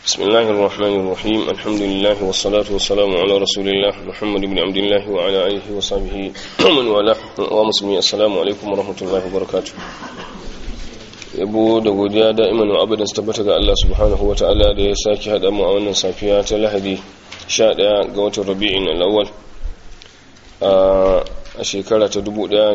بسم الله الرحمن الرحيم الحمد لله والصلاة والسلام على رسول الله محمد بن عبد الله وعلى آله وصحبه ومن والاه ومسلمين السلام عليكم ورحمة الله وبركاته yabo da godiya da'iman wa abadan tabbata ga Allah subhanahu wata'ala da ya sake haɗa mu a wannan safiya ta lahadi 11 ga watan rabi'in al'awwal a shekara ta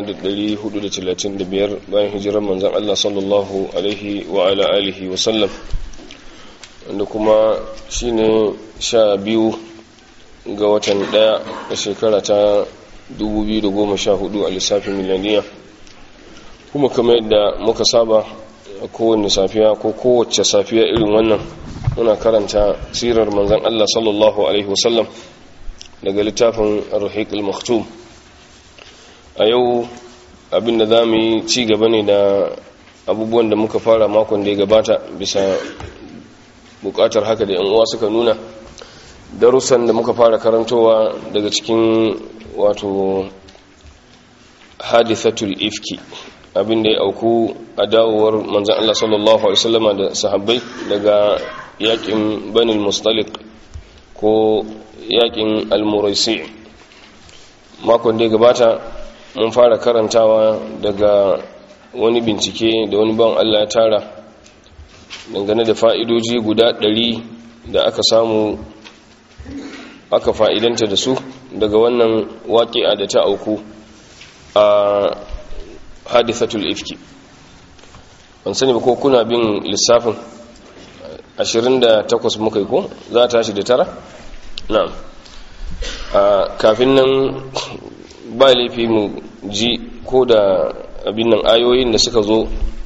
1435 bayan hijirar manzan Allah sallallahu alaihi wa ala alihi wa sallam wanda kuma shine sha biyu ga watan daya a shekara ta 2014 a lissafin milaniya kuma kamar yadda muka saba a kowane safiya ko kowace safiya irin wannan muna karanta sirar manzan Allah sallallahu alaihi wasallam daga littafin ar-rahiq al-maktum a yau abinda za mu yi ci gaba ne da abubuwan da muka fara makon da ya gabata bisa bukatar haka da uwa suka nuna darussan da muka fara karantowa daga cikin wato hadithatul ifki abinda ya auku a dawowar manzan Allah sallallahu Alaihi wasallama da sahabbai daga yakin banil mustalik ko yakin almuraisi makon da ya gabata mun fara karantawa daga wani bincike da wani ban Allah ya tara dangane da fa'idoji guda ɗari da aka samu aka fa'idanta da su daga wannan waƙi'a da ta auku a hadithatul ifki ban sani ba ko kuna bin lissafin 28 muka yi ko za ta shi da tara? na'am kafin nan ba laifi mu ji ko da abin nan ayoyin da suka zo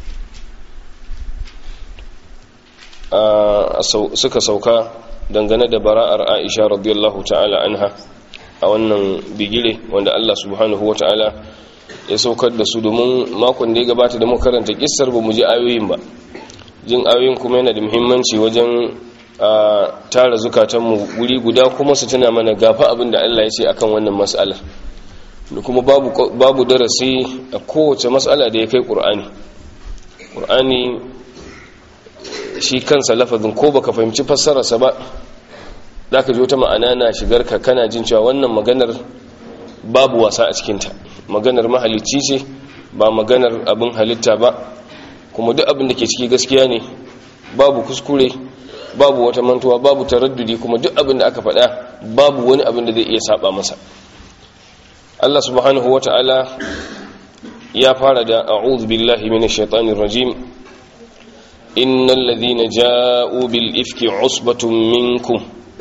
suka sauka dangane da bara'ar aisha radiyallahu ta'ala anha a wannan bigire wanda Allah subhanahu wa ta'ala ya saukar da su domin makon da ya gabata da makaranta kissar ba mu ji ayoyin ba jin ayoyin kuma yana da muhimmanci wajen a tara zukatanmu wuri guda kuma su tuna mana gafa abin da Allah ya ce akan wannan mas'alar da kuma babu babu darasi a kowace mas'ala da ya kai Qur'ani Qur'ani shi kansa lafazin ko baka fahimci fassararsa ba zaka ji wata ma'ana na shigar ka kana jin cewa wannan maganar babu wasa a cikinta maganar mahalicci ce ba maganar abin halitta ba kuma duk abin da ke ciki gaskiya ne babu kuskure babu wata mantuwa babu taraddudi kuma duk abin da aka faɗa babu wani abin da zai iya saba masa Allah subhanahu wata'ala ya fara da a'udhu billahi minash shaitanir rajim innal ladhina ja'u bil ifki usbatun minkum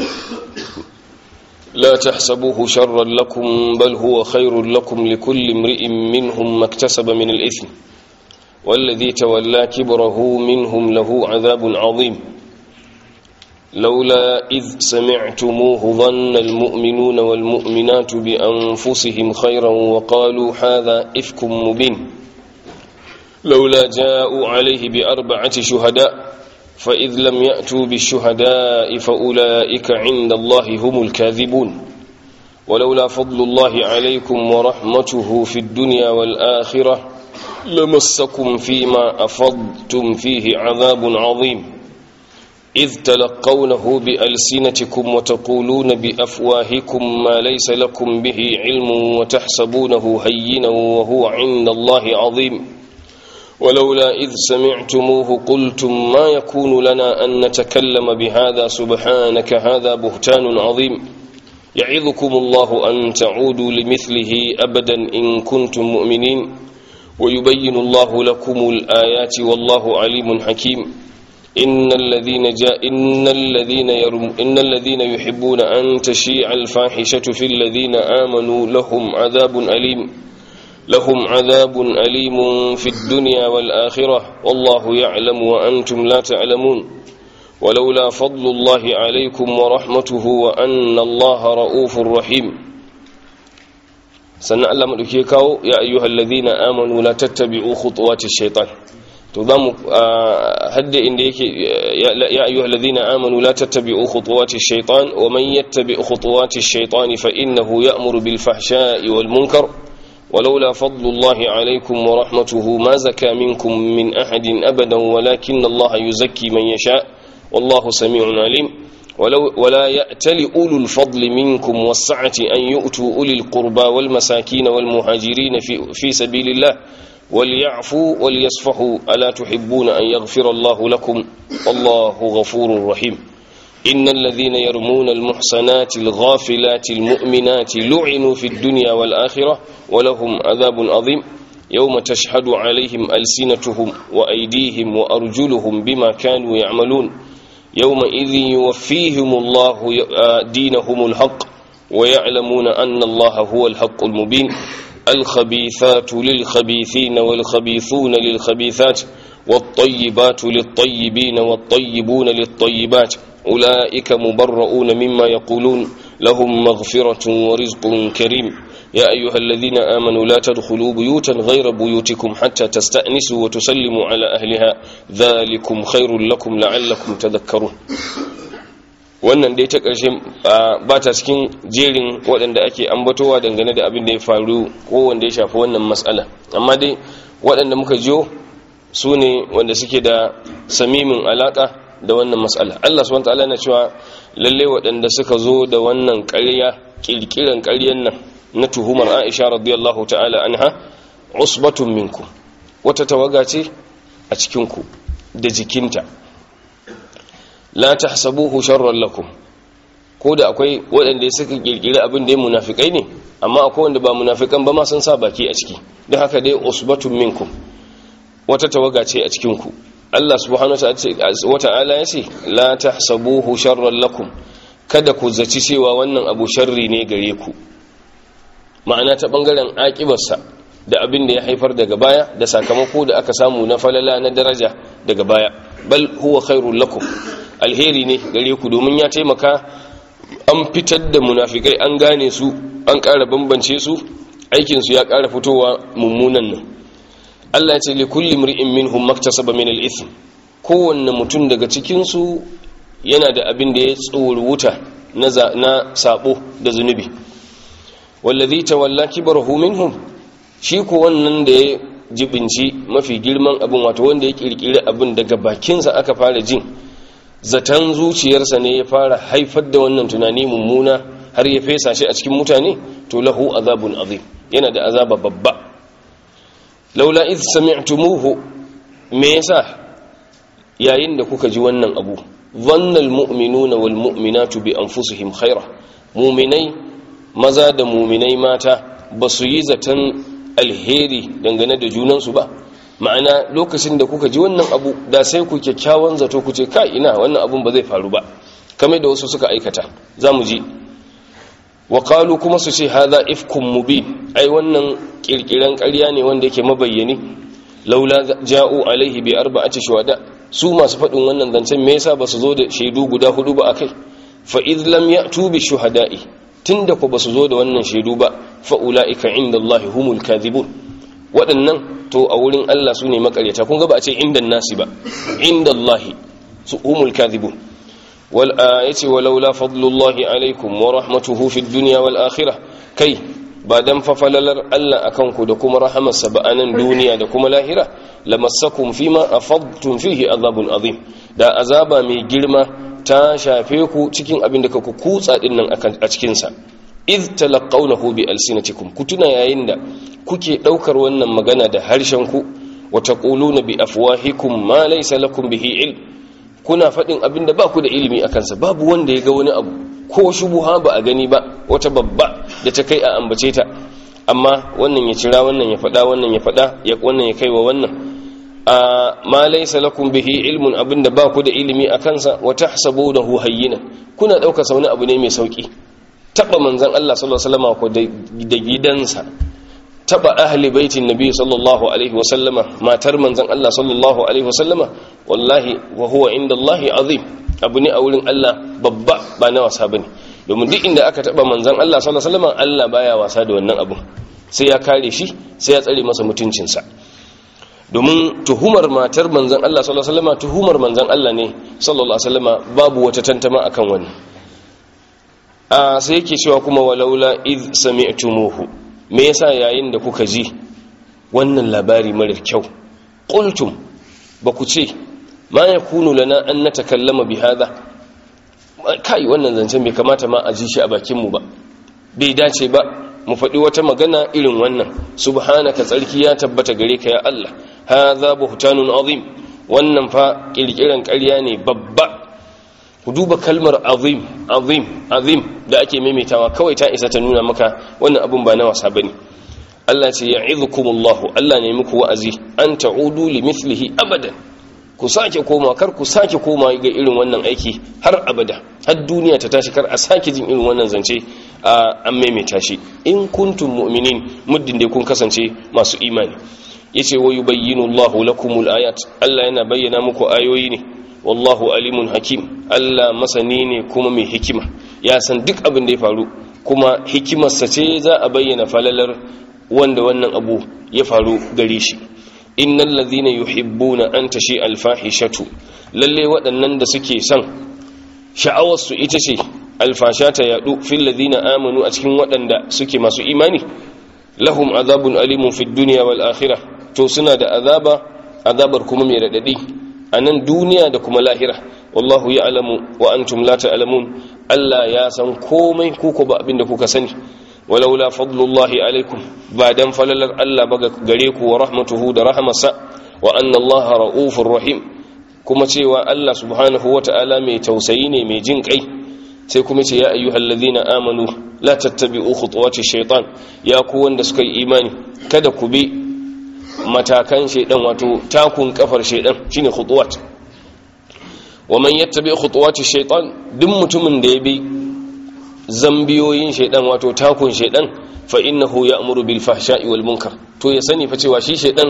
لا تحسبوه شرا لكم بل هو خير لكم لكل امرئ منهم ما اكتسب من الإثم والذي تولى كبره منهم له عذاب عظيم لولا إذ سمعتموه ظن المؤمنون والمؤمنات بأنفسهم خيرا وقالوا هذا إفك مبين لولا جاءوا عليه بأربعة شهداء فإذ لم يأتوا بالشهداء فأولئك عند الله هم الكاذبون ولولا فضل الله عليكم ورحمته في الدنيا والآخرة لمسكم فيما أفضتم فيه عذاب عظيم إذ تلقونه بألسنتكم وتقولون بأفواهكم ما ليس لكم به علم وتحسبونه هينا وهو عند الله عظيم ولولا إذ سمعتموه قلتم ما يكون لنا أن نتكلم بهذا سبحانك هذا بهتان عظيم يعظكم الله أن تعودوا لمثله أبدا إن كنتم مؤمنين ويبين الله لكم الآيات والله عليم حكيم إن الذين جاء إن الذين يرم إن الذين يحبون أن تشيع الفاحشة في الذين آمنوا لهم عذاب أليم لهم عذاب أليم في الدنيا والآخرة والله يعلم وأنتم لا تعلمون ولولا فضل الله عليكم ورحمته وأن الله رؤوف رحيم سنة الله مدكيكاو يا أيها الذين آمنوا لا تتبعوا خطوات الشيطان تضم هد إن يا أيها الذين آمنوا لا تتبعوا خطوات الشيطان ومن يتبع خطوات الشيطان فإنه يأمر بالفحشاء والمنكر ولولا فضل الله عليكم ورحمته ما زكى منكم من أحد أبدا ولكن الله يزكي من يشاء والله سميع عليم ولو ولا يأتل أولو الفضل منكم والسعة أن يؤتوا أولي القربى والمساكين والمهاجرين في, في سبيل الله وليعفوا وليصفحوا ألا تحبون أن يغفر الله لكم والله غفور رحيم إن الذين يرمون المحصنات الغافلات المؤمنات لعنوا في الدنيا والآخرة ولهم عذاب عظيم يوم تشهد عليهم ألسنتهم وأيديهم وأرجلهم بما كانوا يعملون يومئذ يوفيهم الله دينهم الحق ويعلمون أن الله هو الحق المبين الخبيثات للخبيثين والخبيثون للخبيثات والطيبات للطيبين والطيبون للطيبات أولئك مبرؤون مما يقولون لهم مغفرة ورزق كريم يا أيها الذين آمنوا لا تدخلوا بيوتا غير بيوتكم حتى تستأنسوا وتسلموا على أهلها ذلكم خير لكم لعلكم تذكرون wannan dai ta ƙarshe ba ta cikin jerin waɗanda ake ambatowa dangane da abin da ya faru ko wanda ya shafi wannan matsala amma dai waɗanda muka jiyo su ne wanda suke da samimin alaƙa da wannan matsala Allah subhanahu wataala yana cewa lalle waɗanda suka zo da wannan ƙarya ƙirƙiran ƙaryan nan na tuhumar Aisha radiyallahu ta'ala anha usbatun minkum wata tawaga ce a cikin ku da jikinta la tahsabuhu sharran lakum ko da akwai waɗanda suka kirkiri abin da ya munafikai ne amma akwai wanda ba munafikan ba ma sun sa baki a ciki don haka dai usbatun minkum wata tawaga ce a cikin ku Allah subhanahu wa ta'ala ya ce la tahsabuhu sharran lakum kada ku zaci cewa wannan abu sharri ne gare ku ma'ana ta bangaren akibarsa da abin da ya haifar daga baya da sakamako da aka samu na falala na daraja daga baya bal huwa khairul lakum alheri ne gare ku domin ya taimaka an fitar da munafikai an gane su an ƙara bambance su aikinsu ya ƙara fitowa mummunan nan Allah ya ce li kulli mri'in minhum maktasaba min al-ithm kowanne mutum daga cikin su yana da abin da ya tsoro wuta na na sabo da zunubi wallazi tawalla kibrahu minhum shi ko wannan da ya jibinci mafi girman abin wato wanda ya kirkiri abin daga bakinsa aka fara jin zaton zuciyarsa ne ya fara haifar da wannan tunani mummuna har ya fesa shi a cikin mutane to lahu azabun azim yana da azaba babba laula id sami'tumuhu me yasa yayin da kuka ji wannan abu dhanna almu'minuna walmu'minatu bi anfusihim khaira mu'minai maza da mu'minai mata basu yi zaton alheri dangane da junansu ba ma'ana lokacin da kuka ji wannan abu da sai ku kyakkyawan zato ku ce kai ina wannan abun ba zai faru ba kamar da wasu suka aikata za mu ji wa qalu kuma su ce hadha ifkum mubin ai wannan kirkiran ƙarya ne wanda yake mabayyani laula ja'u alaihi bi arba'ati shuhada su masu faɗin wannan zancen me yasa ba su zo da shaidu guda hudu ba akai fa id lam ya'tu bi shuhada'i tunda ku ba su zo da wannan shaidu ba fa ulaika indallahi humul kadhibun waɗannan to a wurin Allah su ne makaryata kun ga ba a ce inda nasi ba inda Allahi su umul kadhibun wal ayati walaula fadlullahi alaikum wa rahmatuhu fid dunya wal akhirah kai ba dan fa falalar Allah akan ku da kuma rahamarsa ba anan duniya da kuma lahira lamassakum fima afadtum fihi azabun azim da azaba mai girma ta shafe ku cikin abin da ku kutsa dinnan a cikin sa iz talaqawnahu bi alsinatikum kutuna yayin da kuke daukar wannan magana da harshen ku wa taquluna bi afwahikum ma laysa lakum bihi ilm kuna fadin abinda ba ku da ilimi akan sa babu wanda ya ga wani abu ko shubuha ba a gani ba wata babba da ta kai a ambace ta amma wannan ya cira wannan ya fada wannan ya fada ya wannan ya kaiwa wannan a ma laysa lakum bihi ilmun abinda ba ku da ilimi akan sa wa tahsabunahu hayyinan kuna daukar sa wani abu ne mai sauki taba manzan Allah sallallahu alaihi wasallam ko da gidansa taba ahli baitin nabi sallallahu alaihi wasallama matar manzan Allah sallallahu alaihi wasallama wallahi wa huwa indallahi azim abu ne a wurin Allah babba ba na wasa bane domin duk inda aka taba manzan Allah sallallahu alaihi wasallama Allah baya wasa da wannan abun sai ya kare shi sai ya tsare masa mutuncinsa domin tuhumar matar manzan Allah sallallahu alaihi wasallama tuhumar manzan Allah ne sallallahu alaihi wasallama babu wata tantama akan wannan a sai yake cewa kuma walaula iz sami'tumuhu me yasa yayin da kuka ji wannan labari marar kyau qultum ba ku ce ma yakunu lana an natakallama bi hadha kai wannan zancen bai kamata ma a ji shi a bakin mu ba bai dace ba mu faɗi wata magana irin wannan subhanaka tsarki ya tabbata gare ka ya Allah hadha buhtanun azim wannan fa kirkiran ƙarya ne babba ku duba kalmar azim azim azim da ake maimaitawa kawai ta isa ta nuna maka wannan abun ba na wasa bane Allah ce ya'izukumullahu Allah ne muku wa'azi an ta'udu li mithlihi abadan ku sake koma kar ku sake koma ga irin wannan aiki har abada har duniya ta tashi kar a sake jin irin wannan zance an maimaita shi in kuntum mu'minin muddin da kun kasance masu imani yace wa yubayyinu Allahu lakumul ayat Allah yana bayyana muku ayoyi ne wallahu alimun hakim Allah masani ne kuma mai hikima ya san duk abin da ya faru kuma hikimarsa ce za a bayyana falalar wanda wannan abu ya faru gare shi innal ladhina yuhibbuna an tashi alfahishatu lalle waɗannan da suke son sha'awar su ita ce alfasha ta yadu fil ladhina amanu a cikin waɗanda suke masu imani lahum azabun alimun fid dunya wal akhirah to suna da azaba azabar kuma mai radadi a nan duniya da kuma lahira wallahu ya'lamu wa antum la ta'lamun Allah ya san komai kuko ba abin da kuka sani walaula fadlullahi alaikum ba dan falalar Allah ba gare ku wa rahmatuhu da rahamarsa wa anna Allah ra'ufur rahim kuma cewa Allah subhanahu wata'ala mai tausayi ne mai jin kai sai kuma ce ya ayyuhal ladhina amanu la tattabi'u khutuwati shaytan ya ku wanda suka yi imani kada ku bi matakan shaydan wato takun kafar shaydan shine khutuwat wa man yattabi khutuwati shaytan duk mutumin da ya bi zambiyoyin shaidan wato takun shaidan fa innahu ya'muru bil fahsha'i wal munkar to ya sani fa cewa shi shaidan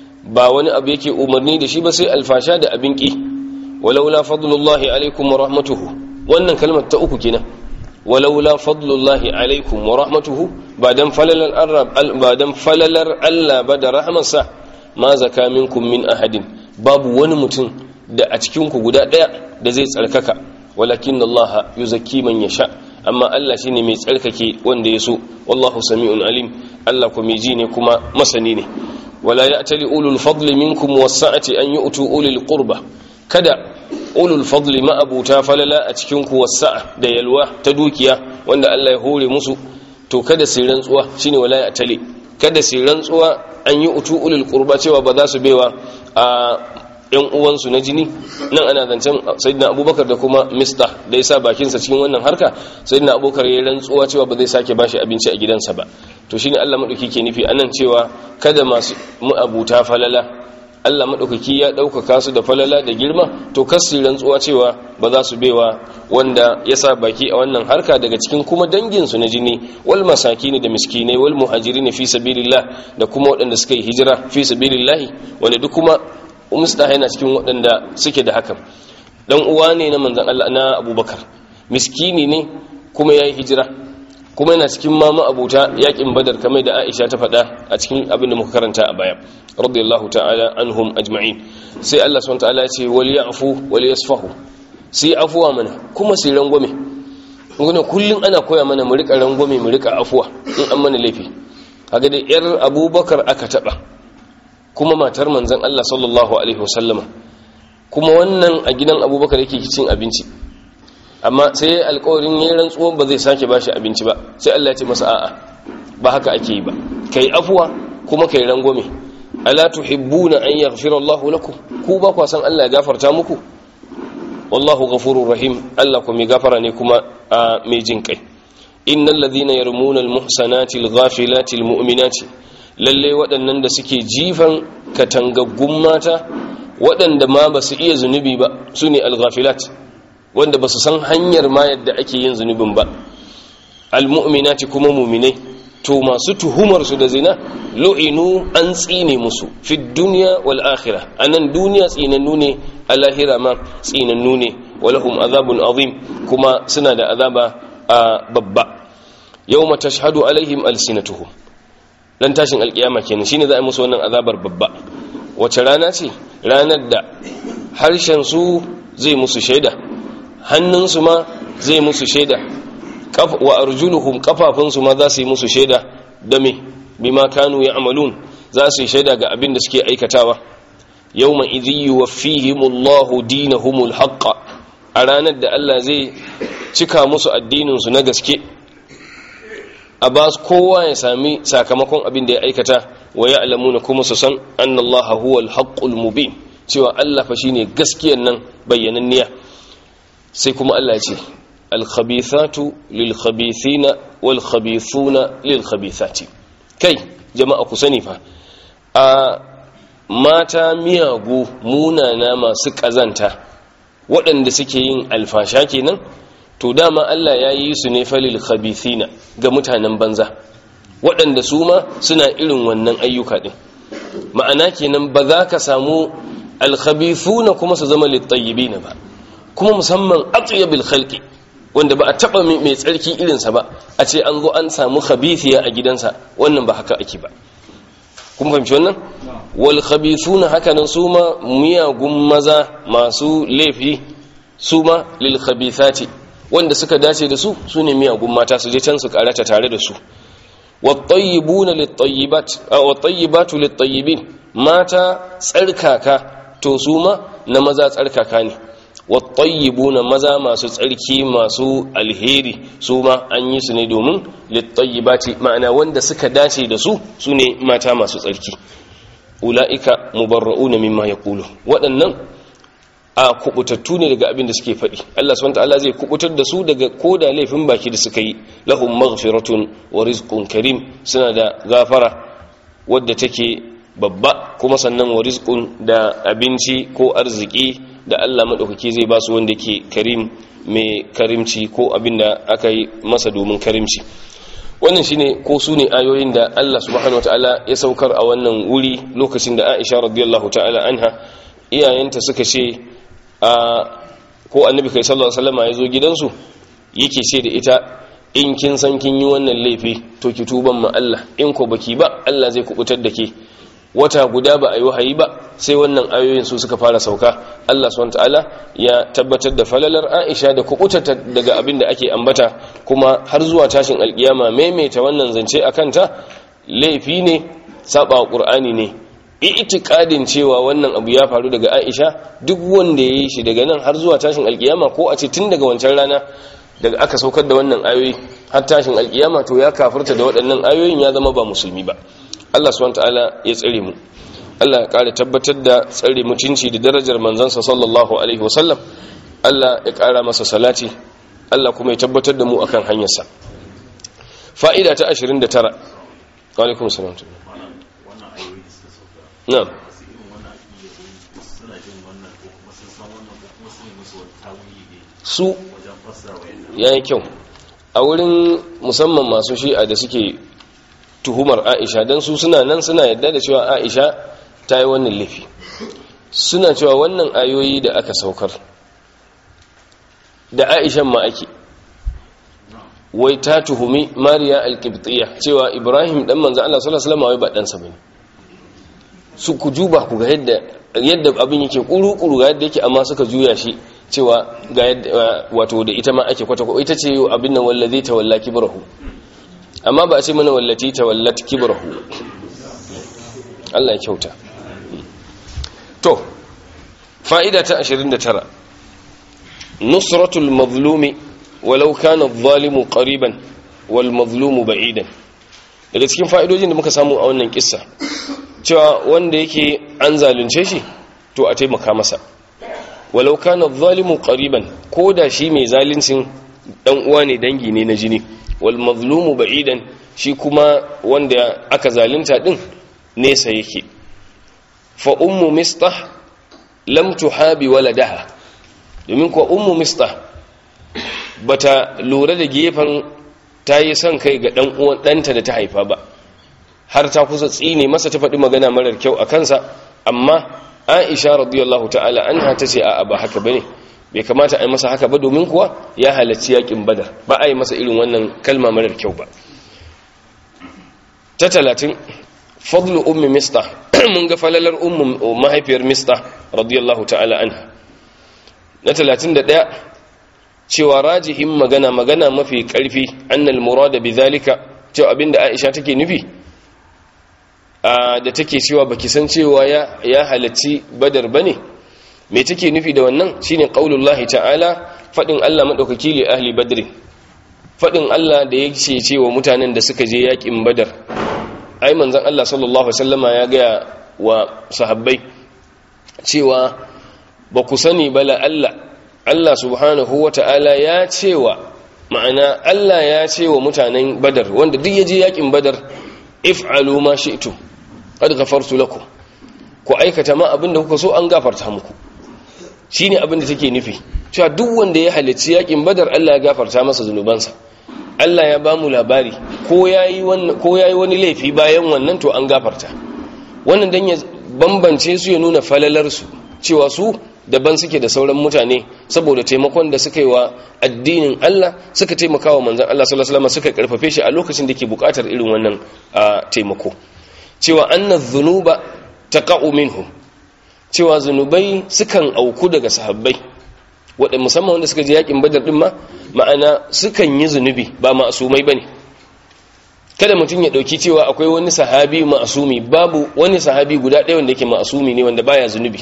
ba wani abu yake umarni da shi ba sai alfasha da abin ki walaula fadlullahi alaikum wa rahmatuhu wannan kalmar ta uku kenan walaula fadlullahi alaikum wa rahmatuhu ba dan falalar arab ba dan falalar Allah ba da rahmarsa ma zaka minkum min ahadin babu wani mutum da a cikin ku guda daya da zai tsarkaka walakin Allah yuzakki man yasha amma Allah shine mai tsarkake wanda ya so wallahu sami'un alim Allah kuma ji ne kuma masani ne wala ya'tali ulul fadli minkum was-sa'ati an yu'tu ulil qurba kada ulul fadli ma abuta falala a cikin ku was-sa'a da yalwa ta dukiya wanda Allah ya hore musu to kada su rantsuwa shine wala ya'tali kada su rantsuwa an yu'tu ulul qurba cewa ba za su baiwa a yan uwansu na jini nan ana zancen sayyidina abubakar da kuma mista da ya sa bakinsa cikin wannan harka sayyidina abubakar ya rantsuwa cewa ba zai sake bashi abinci a gidansa ba to shine Allah madauki ke nufi anan cewa kada masu mu'abuta falala Allah madaukaki ya ɗaukaka su da falala da girma to kasu rantsuwa cewa ba za su baiwa wanda ya sa baki a wannan harka daga cikin kuma dangin su na jini wal masakini da miskinai wal muhajirin fi sabilillah da kuma waɗanda suka yi hijira fi sabilillah wanda duk kuma umsta yana cikin waɗanda suke da hakan dan uwa ne na manzon Allah na Abubakar miskini ne kuma yayi hijira kuma yana cikin mama abuta yakin badar kamar da Aisha ta faɗa a cikin abin da muka karanta a baya radiyallahu ta'ala anhum ajma'in sai Allah subhanahu ta'ala ya ce wal ya'fu wal yasfahu sai afuwa mana kuma sai rangwame ngune kullun ana koya mana mu rika rangwame mu rika afuwa in an mana laifi kaga da yar Abubakar aka taba kuma matar manzan Allah sallallahu Alaihi wasallama kuma wannan a gidan abubakar yake cin abinci amma sai ya alkawarin ya rantsuwan ba zai sake bashi abinci ba sai Allah ya ce masa a'a ba haka ake yi ba kai afuwa kuma kai rangwame ala tuhibbuna an yaghfira Allah lakum ku ba ku san Allah ya gafarta muku wallahu ghafurur rahim Allah kuma gafara ne kuma mai jin kai innal ladhina yarmuna al-muhsanati al-ghafilati al-mu'minati lalle waɗannan da suke jifan katangaggun mata waɗanda ma ba su iya zunubi ba su ne alghafilat wanda ba su san hanyar ma yadda ake yin zunubin ba almu'minati kuma muminai to masu tuhumar su da zina lu'inu an tsine musu fi duniya wal akhirah anan duniya tsinannu ne a lahira ma tsinannu ne walahum azabun azim kuma suna da azaba babba yawma tashhadu alaihim alsinatuhum dan tashin alkiyama kenan shine za a yi musu wannan azabar babba wace rana ce ranar da harshen su zai musu shaida hannunsu ma zai musu shaida wa arjuluhum kafafunsu ma za su yi musu shaida da me bima kanu ya'malun za su yi shaida ga abin da suke aikatawa yawma idhi yuwaffihimullahu dinahumul haqq a ranar da Allah zai cika musu addinin su na gaske a ba kowa ya sami sakamakon abin da ya aikata wa ya'lamuna kuma su san annallaha huwal haqqul mubin cewa Allah fa shine gaskiyar nan bayyananniya sai kuma Allah ya ce al-khabithatu lil-khabithina wal-khabithuna lil-khabithati kai jama'a ku sani fa a mata miyagu munana masu kazanta waɗanda suke yin alfasha kenan to dama Allah ya yi su ne falil khabithina ga mutanen banza waɗanda su ma suna irin wannan ayyuka ɗin ma'ana kenan ba za ka samu alkhabithuna kuma su zama littayyibina ba kuma musamman atyabil khalqi wanda ba a taba mai tsarki irinsa ba a ce an zo an samu khabithiya a gidansa wannan ba haka ake ba kun fahimci wannan wal khabithuna hakanan su ma miyagun maza masu laifi su ma lil khabithati wanda suka dace da su su ne miyagun mata su je can su karata tare da su wat-tayyibuna lit-tayyibat aw wat-tayyibatu lit-tayyibin mata tsarkaka to su ma na maza tsarkaka ne wattayyibuna maza masu tsarki masu alheri su ma an yi su ne domin littayyibati ma'ana wanda suka dace da su su ne mata masu tsarki ula'ika mubarra'una mimma yaqulu waɗannan a kubutattu ne daga abin da suke faɗi Allah subhanahu ta'ala zai kubutar da su daga koda laifin baki da suka yi lahum maghfiratun wa rizqun karim suna da gafara wadda take babba kuma sannan wa rizqun da abinci ko arziki da Allah maɗaukaki zai ba su wanda ke karim mai karimci ko abin da aka yi masa domin karimci wannan shine ko su ne ayoyin da Allah subhanahu wataala ya saukar a wannan wuri lokacin da Aisha radiyallahu ta'ala anha iyayenta suka ce a ko annabi kai sallallahu alaihi wasallam ya zo gidansu yake ce da ita in kin san kin yi wannan laifi to ki tuban ma Allah in ko baki ba Allah zai kubutar da ke wata guda ba a yi wahayi ba sai wannan ayoyin su suka fara sauka Allah subhanahu ta'ala ya tabbatar da falalar Aisha da kubutata daga abin da ake ambata kuma har zuwa tashin alkiyama maimaita wannan zance akan ta laifi ne saba Qur'ani ne itikadin cewa wannan abu ya faru daga Aisha duk wanda ya yi shi daga nan har zuwa tashin alkiyama ko a ce tun daga wancan rana daga aka saukar da wannan ayoyi har tashin alkiyama to ya kafirta da waɗannan ayoyin ya zama ba musulmi ba Allah subhanahu ta'ala ya tsare mu Allah ya kare tabbatar da tsare mutunci da darajar manzansa sallallahu alaihi wasallam Allah ya kara masa salati Allah kuma ya tabbatar da mu akan hanyarsa fa'ida ta 29 wa alaikum salam na'am su yayi kyau a wurin musamman masu shi'a da suke tuhumar aisha don su suna nan suna yadda da cewa aisha ta yi wannan laifi suna cewa wannan ayoyi da aka saukar da aishan ma ake wai ta tuhumi mariya alkibtiya cewa ibrahim dan manzan allah sallallahu alaihi wasallam ba ɗansa bane su ku juba ku ga yadda yadda abin yake kuru-kuru ga yadda yake amma suka juya shi cewa ga yadda wato da ita ma ake kwata ita ce abin nan wallazi ta walla kibrahu amma ba a ce mana wallati ta wallati kibrahu Allah ya kyauta to fa'ida ta 29 nusratul mazlumi walau kana adh-dhalimu qariban wal mazlumu ba'idan daga cikin fa'idojin da muka samu a wannan kissa cewa wanda yake an zalunce shi to a taimaka masa walau kana adh-dhalimu qariban koda shi mai zaluncin dan uwa ne dangi ne na jini wal mazlumu ba'idan shi kuma wanda aka zalunta din nesa yake fa ummu mistah lam tuhabi waladaha domin ko ummu mistah bata lura da gefen ta yi son kai ga dan uwan danta da ta haifa ba har ta kusa tsine masa ta faɗi magana marar kyau a kansa amma Aisha radiyallahu ta'ala anha tace a'a ba haka bane bai kamata a yi masa haka ba domin kuwa ya halarci yakin badar ba a yi masa irin wannan kalma marar kyau ba ta talatin fadlu ummi mista mun ga falalar ummu mahaifiyar mista radiyallahu ta'ala anha na talatin da ɗaya cewa rajihin magana magana mafi ƙarfi annal murada bi zalika cewa abinda aisha take nufi da take cewa baki san cewa ya ya halacci badar bane me take nufi da wannan shine qaulullahi ta'ala fadin Allah madaukaki li ahli badr fadin Allah da yake cewa mutanen da suka je yakin badar ai manzon Allah sallallahu alaihi wasallama ya ga wa sahabbai cewa ba ku sani bala Allah Allah subhanahu wata'ala ya cewa ma'ana Allah ya ce wa mutanen badar wanda duk yaje yakin badar if'alu ma shi'tum qad ghafartu lakum ku aikata ma abinda kuka so an gafarta muku shine abinda take nufi cewa duk wanda ya halicci yakin badar Allah ya gafarta masa zunubansa Allah ya ba mu labari ko yayi wannan ko yayi wani laifi bayan wannan to an gafarta wannan dan ya bambance su ya nuna falalar su cewa su daban suke da sauran mutane saboda taimakon da suka yi wa addinin Allah suka taimaka wa manzan Allah sallallahu alaihi wasallam suka karfafe shi a lokacin da ke bukatar irin wannan taimako cewa anna dhunuba taqa'u minhum cewa zunubai sukan auku daga sahabbai wadda musamman wanda suka je yakin badar din ma ma'ana sukan yi zunubi ba ma'asumai bane kada mutum ya dauki cewa akwai wani sahabi ma'asumi babu wani sahabi guda ɗaya wanda yake ma'asumi ne wanda baya zunubi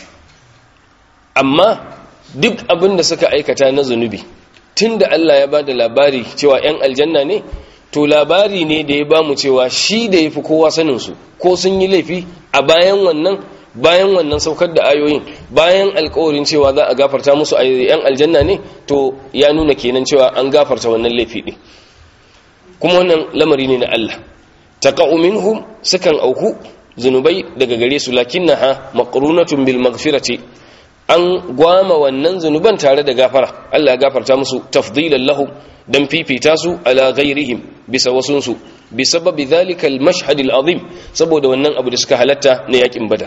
amma duk abin da suka aikata na zunubi tunda Allah ya bada labari cewa 'yan aljanna ne to labari ne da ya bamu cewa shi da yafi kowa sanin su ko sun yi laifi a bayan wannan bayan wannan saukar da ayoyin bayan alkawarin cewa za a gafarta musu a 'yan aljanna ne to ya nuna kenan cewa an gafarta wannan laifi din kuma wannan lamari ne na Allah taqa'u minhum sukan auku zunubai daga gare su lakinnaha maqrunatun bil maghfirati an gwama wannan zunuban tare da gafara Allah ya gafarta musu tafdilan lahum dan fifita su ala ghairihim bisa wasunsu bi sababi dhalika al mashhad al azim saboda wannan abu da suka halatta na yakin badar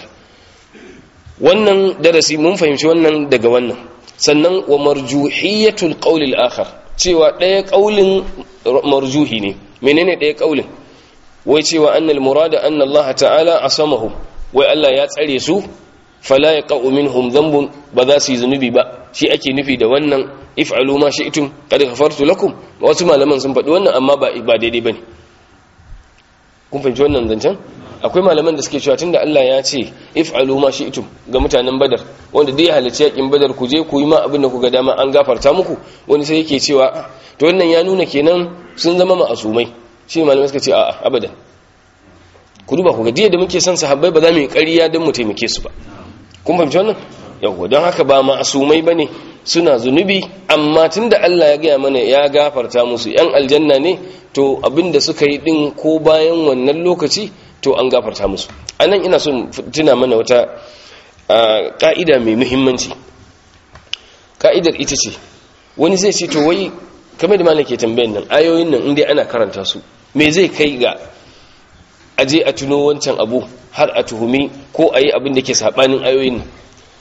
wannan darasi mun fahimci wannan daga wannan sannan wa marjuhiyatul qawl al akhar cewa daya qaulin marjuhi ne menene daya qaulin wai cewa annal murada anna Allah ta'ala asamahu wai Allah ya tsare su fala ya ƙa'u minhum zambun ba za su yi zunubi ba shi ake nufi da wannan if'alu ma shi'tum qad ghafartu lakum wasu malaman sun faɗi wannan amma ba ba daidai bane kun fahimci wannan zancen akwai malaman da suke cewa tunda Allah ya ce if'alu ma shi'tum ga mutanen badar wanda dai halarci yakin badar ku je ku yi ma abin da kuga dama an gafarta muku wani sai yake cewa to wannan ya nuna kenan sun zama ma'asumai shi malamai suka ce a'a abadan ku duba ku ga diya da muke son sahabbai ba za mu yi ƙarya don mu taimake su ba kun fahimci wannan yau don haka ba ma'asumai bane suna zunubi amma tunda Allah ya gaya mana ya gafarta musu yan aljanna ne to abinda suka yi din ko bayan wannan lokaci to an gafarta musu anan ina son tuna mana wata ka'ida mai muhimmanci ka'idar ita ce wani zai ce to wai kamar da malam ke tambayan nan ayoyin nan inda ana karanta su me zai kai ga aje a tuno wancan abu har a tuhumi ko a yi abin da ke saɓanin ayoyin nan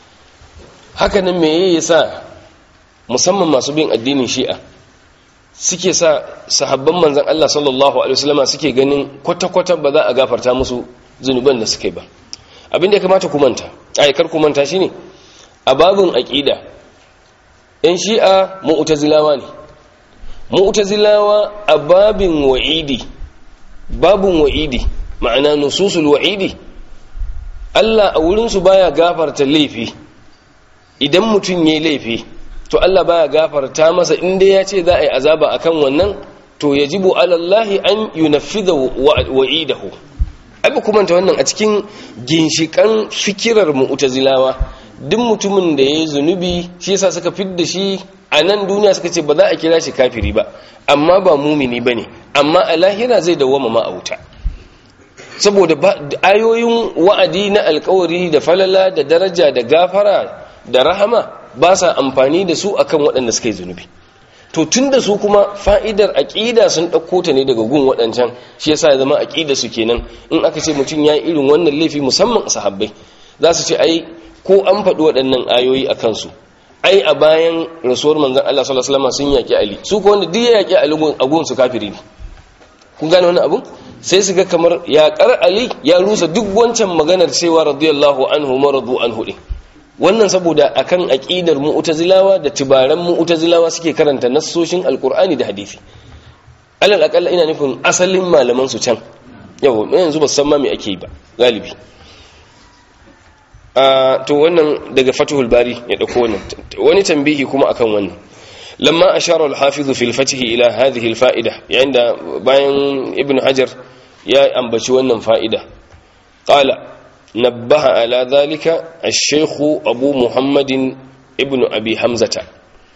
hakanan me ya sa musamman masu bin addinin shi'a suke sa sahabban manzan Allah sallallahu alaihi wasallama suke ganin kwata-kwata ba za a gafarta musu zunuban da suke ba abin da ya kamata ku manta aikar ku manta shine a babin aqida yan shi'a mu'tazilawa ne mu'tazilawa a babin wa'idi babin wa'idi ma'ana nususul wa'idi Allah a wurinsu baya gafarta laifi idan mutum yayi laifi to Allah baya gafarta masa inda ya ce za a yi azaba akan wannan to yajibu alallahi an yunaffidha wa'idahu abu kuma ta wannan a cikin ginshikan fikirar mu'tazilawa duk mutumin da yayi zunubi shi yasa suka fidda shi a nan duniya suka ce ba za a kira shi kafiri ba amma ba mumini bane amma a lahira zai dawwama ma a wuta saboda ayoyin wa'adi na alkawari da falala da daraja da gafara da rahama ba sa amfani da su akan waɗanda suka yi zunubi to tun da su kuma fa'idar aƙida sun ɗauko ta ne daga gun waɗancan shi yasa ya zama aƙida su kenan in aka ce mutum ya yi irin wannan laifi musamman sahabbai za su ce ai ko an faɗi waɗannan ayoyi a kansu ai a bayan rasuwar manzon Allah sallallahu alaihi wasallam sun yaƙi Ali su ko wanda duk ya yaƙi Ali a gun su kafiri ne kun gane wannan abun sai su ga kamar yaƙar Ali ya rusa duk wancan maganar cewa radiyallahu anhu maradu anhu din wannan saboda akan aqidar mu'tazilawa da tibaran mu'tazilawa suke karanta nassoshin alqur'ani da hadisi alal aqalla ina nufin asalin malaman su can yau yanzu ba san ma me ake yi ba galibi to wannan daga fatuhul bari ya dauko wannan wani tambihi kuma akan wannan lamma ashara al-hafiz fi al-fath ila hadhihi al-fa'ida yayin da bayan ibn hajar ya ambaci wannan fa'ida qala nabbaha ala dhalika ash-shaykh abu muhammadin ibn abi hamzata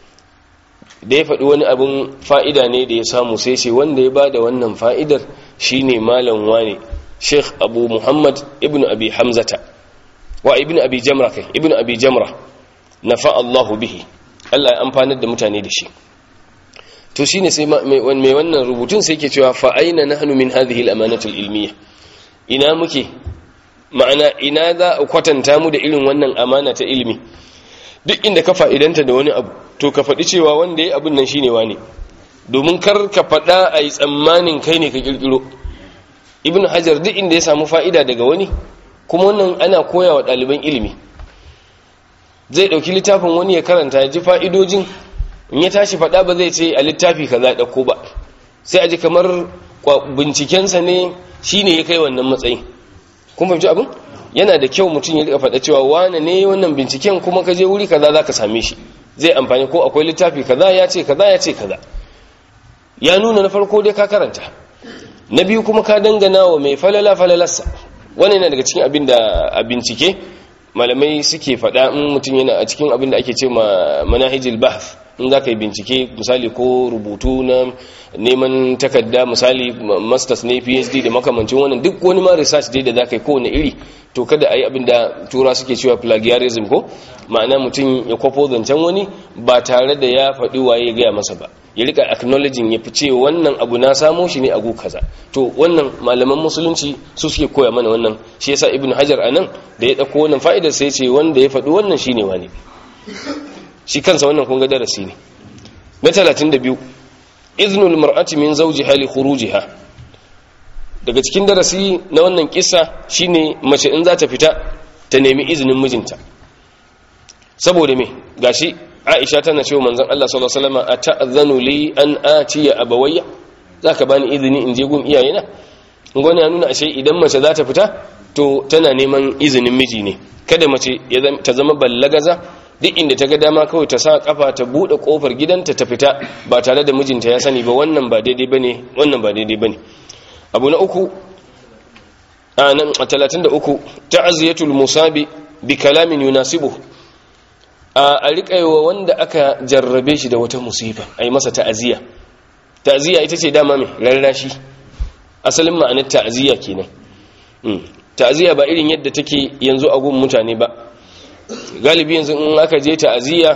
da ya faɗi wani abin fa'ida ne da ya samu sai ce wanda ya ba da wannan fa'idar shi ne malam wane sheikh abu muhammad ibn abi hamzata wa ibn abi jamra kai ibn abi jamra na fa'allahu bihi Allah ya amfanar da mutane da shi to shi ne sai mai wannan rubutun sai ke cewa fa'aina na hannu min hadhihi al'amanatul ilmiya ina muke ma'ana ina za a kwatanta mu da irin wannan amana ta ilimi duk inda ka fa'idanta da wani abu to ka faɗi cewa wanda ya abin nan shi ne wane domin kar ka faɗa a yi tsammanin kai ne ka ƙirƙiro ibn hajar duk inda ya samu fa'ida daga wani kuma wannan ana koya wa ɗaliban ilimi zai ɗauki littafin wani ya karanta ya ji fa'idojin in ya tashi faɗa ba zai ce a littafi ka za ɗauko ba sai a ji kamar bincikensa ne shi ne ya kai wannan matsayin kun fahimci abin yana da kyau mutum ya rika faɗa cewa wane ne wannan binciken kuma ka je wuri kaza za ka same shi zai amfani ko akwai littafi kaza ya ce kaza ya ce kaza ya nuna na farko dai ka karanta na biyu kuma ka dangana wa mai falala falalarsa wannan yana daga cikin abin da a bincike malamai suke faɗa in mutum yana a cikin abin da ake ce ma manahijil bahth in za ka yi bincike misali ko rubutu na neman takarda misali masters ne phd da makamancin wannan duk wani ma research dai da za ka yi kowane iri to kada a yi abin da tura suke cewa plagiarism ko ma'ana mutum ya kwafo zancen wani ba tare da ya faɗi waye ya gaya masa ba ya rika acknowledging ya fi ce wannan abu na samo shi ne a gu kaza to wannan malaman musulunci su suke koya mana wannan shi yasa ibn hajar anan da ya ɗauko wannan fa'idar sai ce wanda ya faɗi wannan shine wani shi kansa wannan kun ga darasi ne na 32 iznul mar'ati min zawjiha li khurujiha daga cikin darasi na wannan kissa shine mace in za ta fita ta nemi izinin mijinta saboda me gashi Aisha tana cewa manzon Allah sallallahu alaihi wasallam ata'zanu li an atiya abawayya zaka bani izini in je gun iyayena ngoni ya nuna ashe idan mace za ta fita to tana neman izinin miji ne kada mace ta zama ballagaza duk inda ta ga dama kawai ta sa kafa ta bude kofar gidanta ta fita ba tare da mijinta ya sani ba wannan ba daidai bane wannan ba daidai bane abu na uku a nan 33 ta'ziyatul musabi bi kalamin yunasibu a riƙaiwa wanda aka jarrabe shi da wata musifa ai masa ta'ziya ta'ziya ita ce dama mai rarrashi asalin ma'anar ta'ziya kenan ta'ziya ba irin yadda take yanzu a gun mutane ba galibi yanzu in aka je ta'aziyya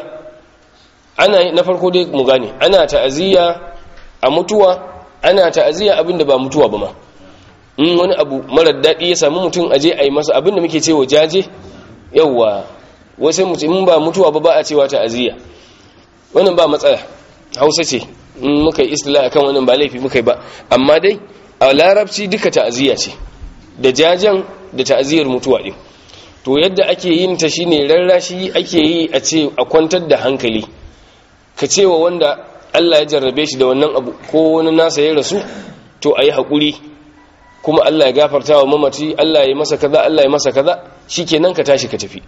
ana na farko dai mu gane ana ta'aziyya a mutuwa ana ta'aziyya abinda ba mutuwa ba ma in wani abu marar daɗi ya sami mutum aje a yi masa abinda muke cewa jaje yawwa wasu mutum in ba mutuwa ba ba a cewa ta'aziyya wannan ba matsala hausa ce in muka yi istila akan wannan ba laifi muka yi ba amma dai a larabci duka ta'aziyya ce da jajen da ta'aziyyar mutuwa ɗin to yadda ake yin ta shine rarrashi ake yi a ce a kwantar da hankali ka cewa wanda Allah ya jarrabe shi da wannan abu ko wani nasa ya rasu to ayi hakuri kuma Allah ya gafarta wa mamaci Allah ya masa kaza Allah ya masa kaza shikenan ka tashi ka tafi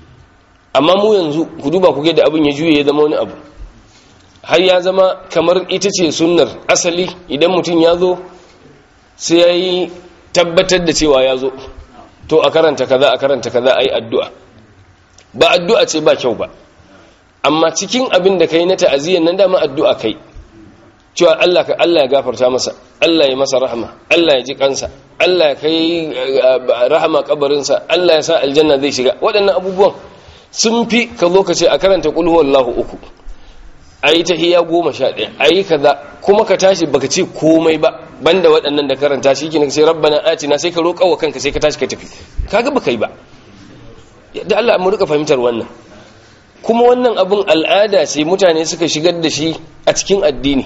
amma mu yanzu ku duba ku ga da abin ya juye ya zama wani abu har ya zama kamar ita ce sunnar asali idan mutum ya zo sai ya yi tabbatar da cewa ya zo to a karanta kaza a karanta kaza a yi addu'a ba addu'a ce ba kyau ba amma cikin abin da kai na ta'aziyyar nan dama addu'a kai cewa Allah ka Allah ya gafarta masa Allah ya masa rahama Allah ya ji kansa Allah ya kai rahama kabarinsa Allah ya sa aljanna zai shiga waɗannan abubuwan sun fi ka zo ka ce a karanta qul huwallahu uku ayi tahiyya goma sha ɗaya ayi kaza kuma ka tashi baka ce komai ba banda waɗannan da karanta shi kenan sai rabbana atina sai ka roƙa wa kanka sai ka tashi ka tafi kaga baka yi ba da Allah mu rika fahimtar wannan kuma wannan abun al'ada ce mutane suka shigar da shi a cikin addini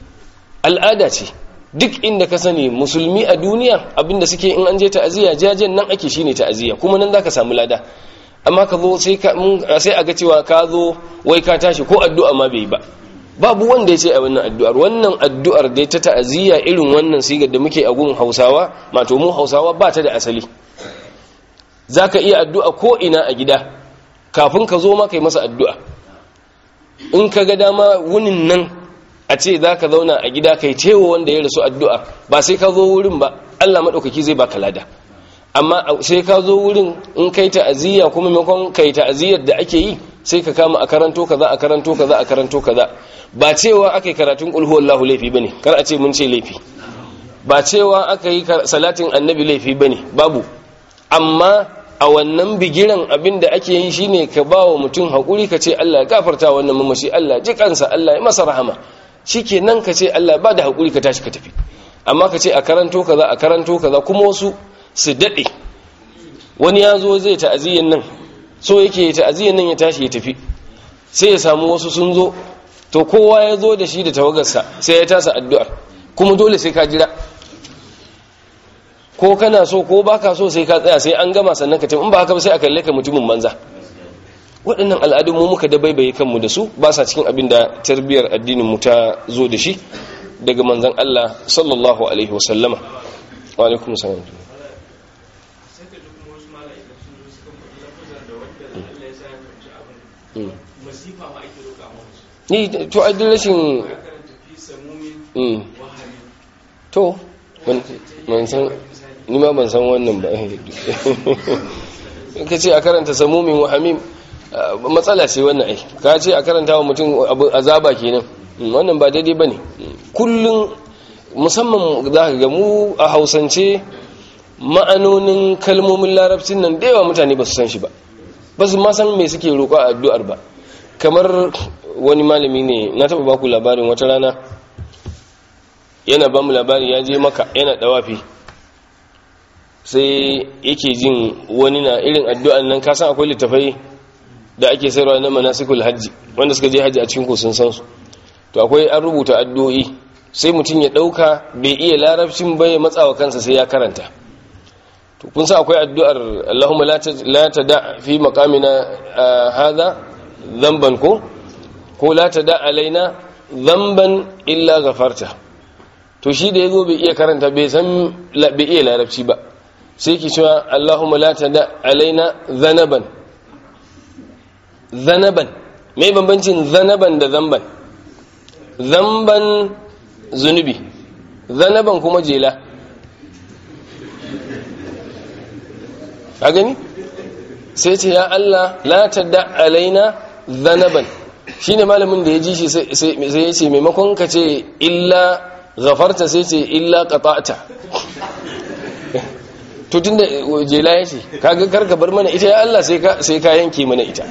al'ada ce duk inda ka sani musulmi a duniya abinda suke in an je ta'aziyya jajen nan ake shine ta'aziyya kuma nan zaka samu lada amma ka zo sai ka sai a ga cewa ka zo wai ka tashi ko addu'a ma bai ba babu wanda ya ce a wannan addu'ar wannan addu'ar dai ta ta'aziyya irin wannan sigar da muke a gun hausawa mato mu hausawa ba ta da asali za ka iya addu'a ko ina a gida kafin ka zo maka yi masa addu'a in ka ga dama wunin nan a ce za ka zauna a gida kai cewa wanda ya rasu addu'a ba sai ka zo wurin ba allah maɗaukaki zai ba ka lada amma sai ka zo wurin in kai ta'aziyya kuma maimakon kai ta'aziyyar da ake yi sai ka kama a karanto kaza a karanto kaza a karanto kaza ba cewa aka yi karatun ƙulhu wallahu laifi bane kar a ce mun ce laifi ba cewa aka yi salatin annabi laifi bane babu amma a wannan bigiran abin da ake yi shine ka ba wa mutum haƙuri ka ce Allah ya gafarta wannan mamashi Allah ji kansa Allah ya masa rahama shikenan ka ce Allah ba da haƙuri ka tashi ka tafi amma ka ce a karanto kaza a karanto kaza kuma wasu su daɗe wani ya zo zai ta'aziyyan nan so yake ta'aziyyan nan ya tashi ya tafi sai ya samu wasu sun zo to kowa ya zo da shi da tawagarsa sai ya tasa addu'ar kuma dole sai ka jira ko kana so ko baka so sai ka tsaya sai an gama sannan ka tafi in ba haka ba sai a kalle ka mutumin banza waɗannan al'adun mu muka dabaibaye kanmu da su ba sa cikin abin da tarbiyyar addinin mu ta zo da shi daga manzon Allah sallallahu alaihi wasallama wa alaikum salam ni to a rashin to ban san ni ma ban san wannan ba ka ce a karanta samumin wa hamim matsala ce wannan ai ka ce a karanta wa mutum azaba kenan wannan ba daidai ba ne kullum musamman za ka ga mu a hausance ma'anonin kalmomin larabcin nan da yawa mutane ba su san shi ba ba su ma san me suke roƙo a addu'ar ba kamar wani malami ne na taɓa baku labarin wata rana yana ba mu labari ya je maka yana ɗawafi sai yake jin wani na irin addu'an nan kasan akwai littafai da ake sayarwa na manasikul hajji wanda suka je hajji a cikin sun san su to akwai an rubuta addu'o'i sai mutum ya ɗauka bai iya larabcin bai matsawa kansa sai ya karanta to kun sa akwai addu'ar Allahumma la tada fi maqamina hadha dhanban ko ko la tada alaina dhanban illa ghafarta to shi da yazo bai iya karanta bai san bai iya larabci ba sai ki cewa Allahumma la tada alaina dhanaban dhanaban me bambancin dhanaban da dhanban dhanban zunubi dhanaban kuma jela ka gani sai ce ya Allah la tadda alaina zanaban shine malamin da ya ji shi sai ya ce maimakon ka ce illa ghafarta sai ce illa qata'ta to tunda jela ya ce kaga karka bar mana ita ya Allah sai ka sai ka yanke mana ita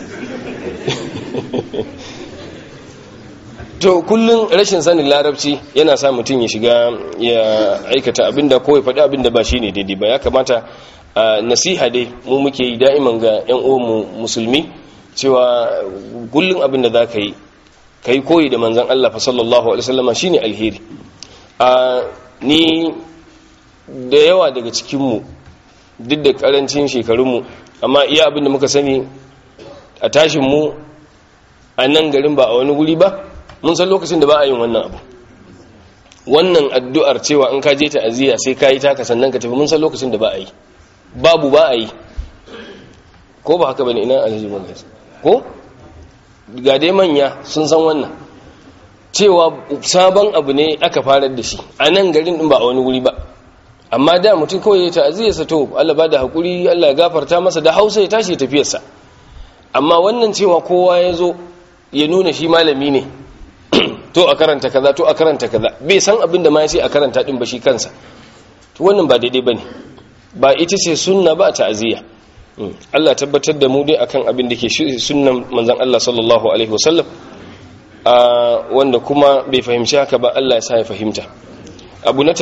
to kullun rashin sanin larabci yana sa mutum ya shiga ya aikata abinda ko ya faɗi abinda ba shine daidai ba ya kamata nasiha dai mu muke yi da'iman ga 'yan uwanmu musulmi cewa kullum abin da za ka yi ka yi koyi da manzan Allah fa sallallahu alaihi wasallama shine alheri a ni da yawa daga cikinmu duk da karancin shekarunmu amma iya abin da muka sani a tashinmu a nan garin ba a wani guri ba mun san lokacin da ba a yin wannan abu wannan addu'ar cewa in ka je ta aziya sai ka yi taka sannan ka tafi mun san lokacin da ba a yi babu ba a yi ko ba haka bane ina alhaji magas ko ga dai manya sun san wannan cewa sabon abu ne aka farar da shi a nan garin din ba a wani wuri ba amma da mutum kawai ya ta'aziyarsa to Allah ba da haƙuri Allah ya gafarta masa da hausa ya tashi ya tafiyarsa amma wannan cewa kowa ya zo ya nuna shi malami ne to a karanta kaza to a karanta kaza bai san abin da ma ya ce a karanta din ba shi kansa to wannan ba daidai bane ba ita ce sunna ba ta'aziyya Allah tabbatar da mu dai akan abin da ke sunnan manzon Allah sallallahu alaihi wasallam wanda kuma bai fahimci haka ba Allah ya sa ya fahimta abu na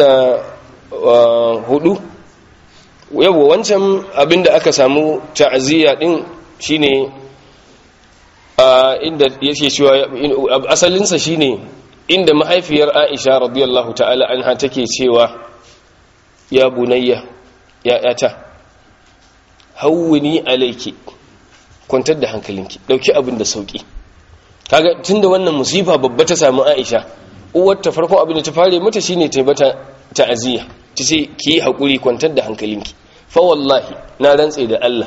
34 yawa wancan abin da aka samu ta'aziyya din shine inda yake cewa asalinsa shine inda mahaifiyar Aisha radiyallahu ta'ala anha take cewa ya bunayya ya yata hawwini alayki kwantar da hankalinki dauki abin da sauki kaga tunda wannan musifa babba ta samu Aisha uwar ta farko abin da ta fare mata shine ta bata ta'aziyya ta ce ki yi hakuri kwantar da hankalinki fa wallahi na rantse da Allah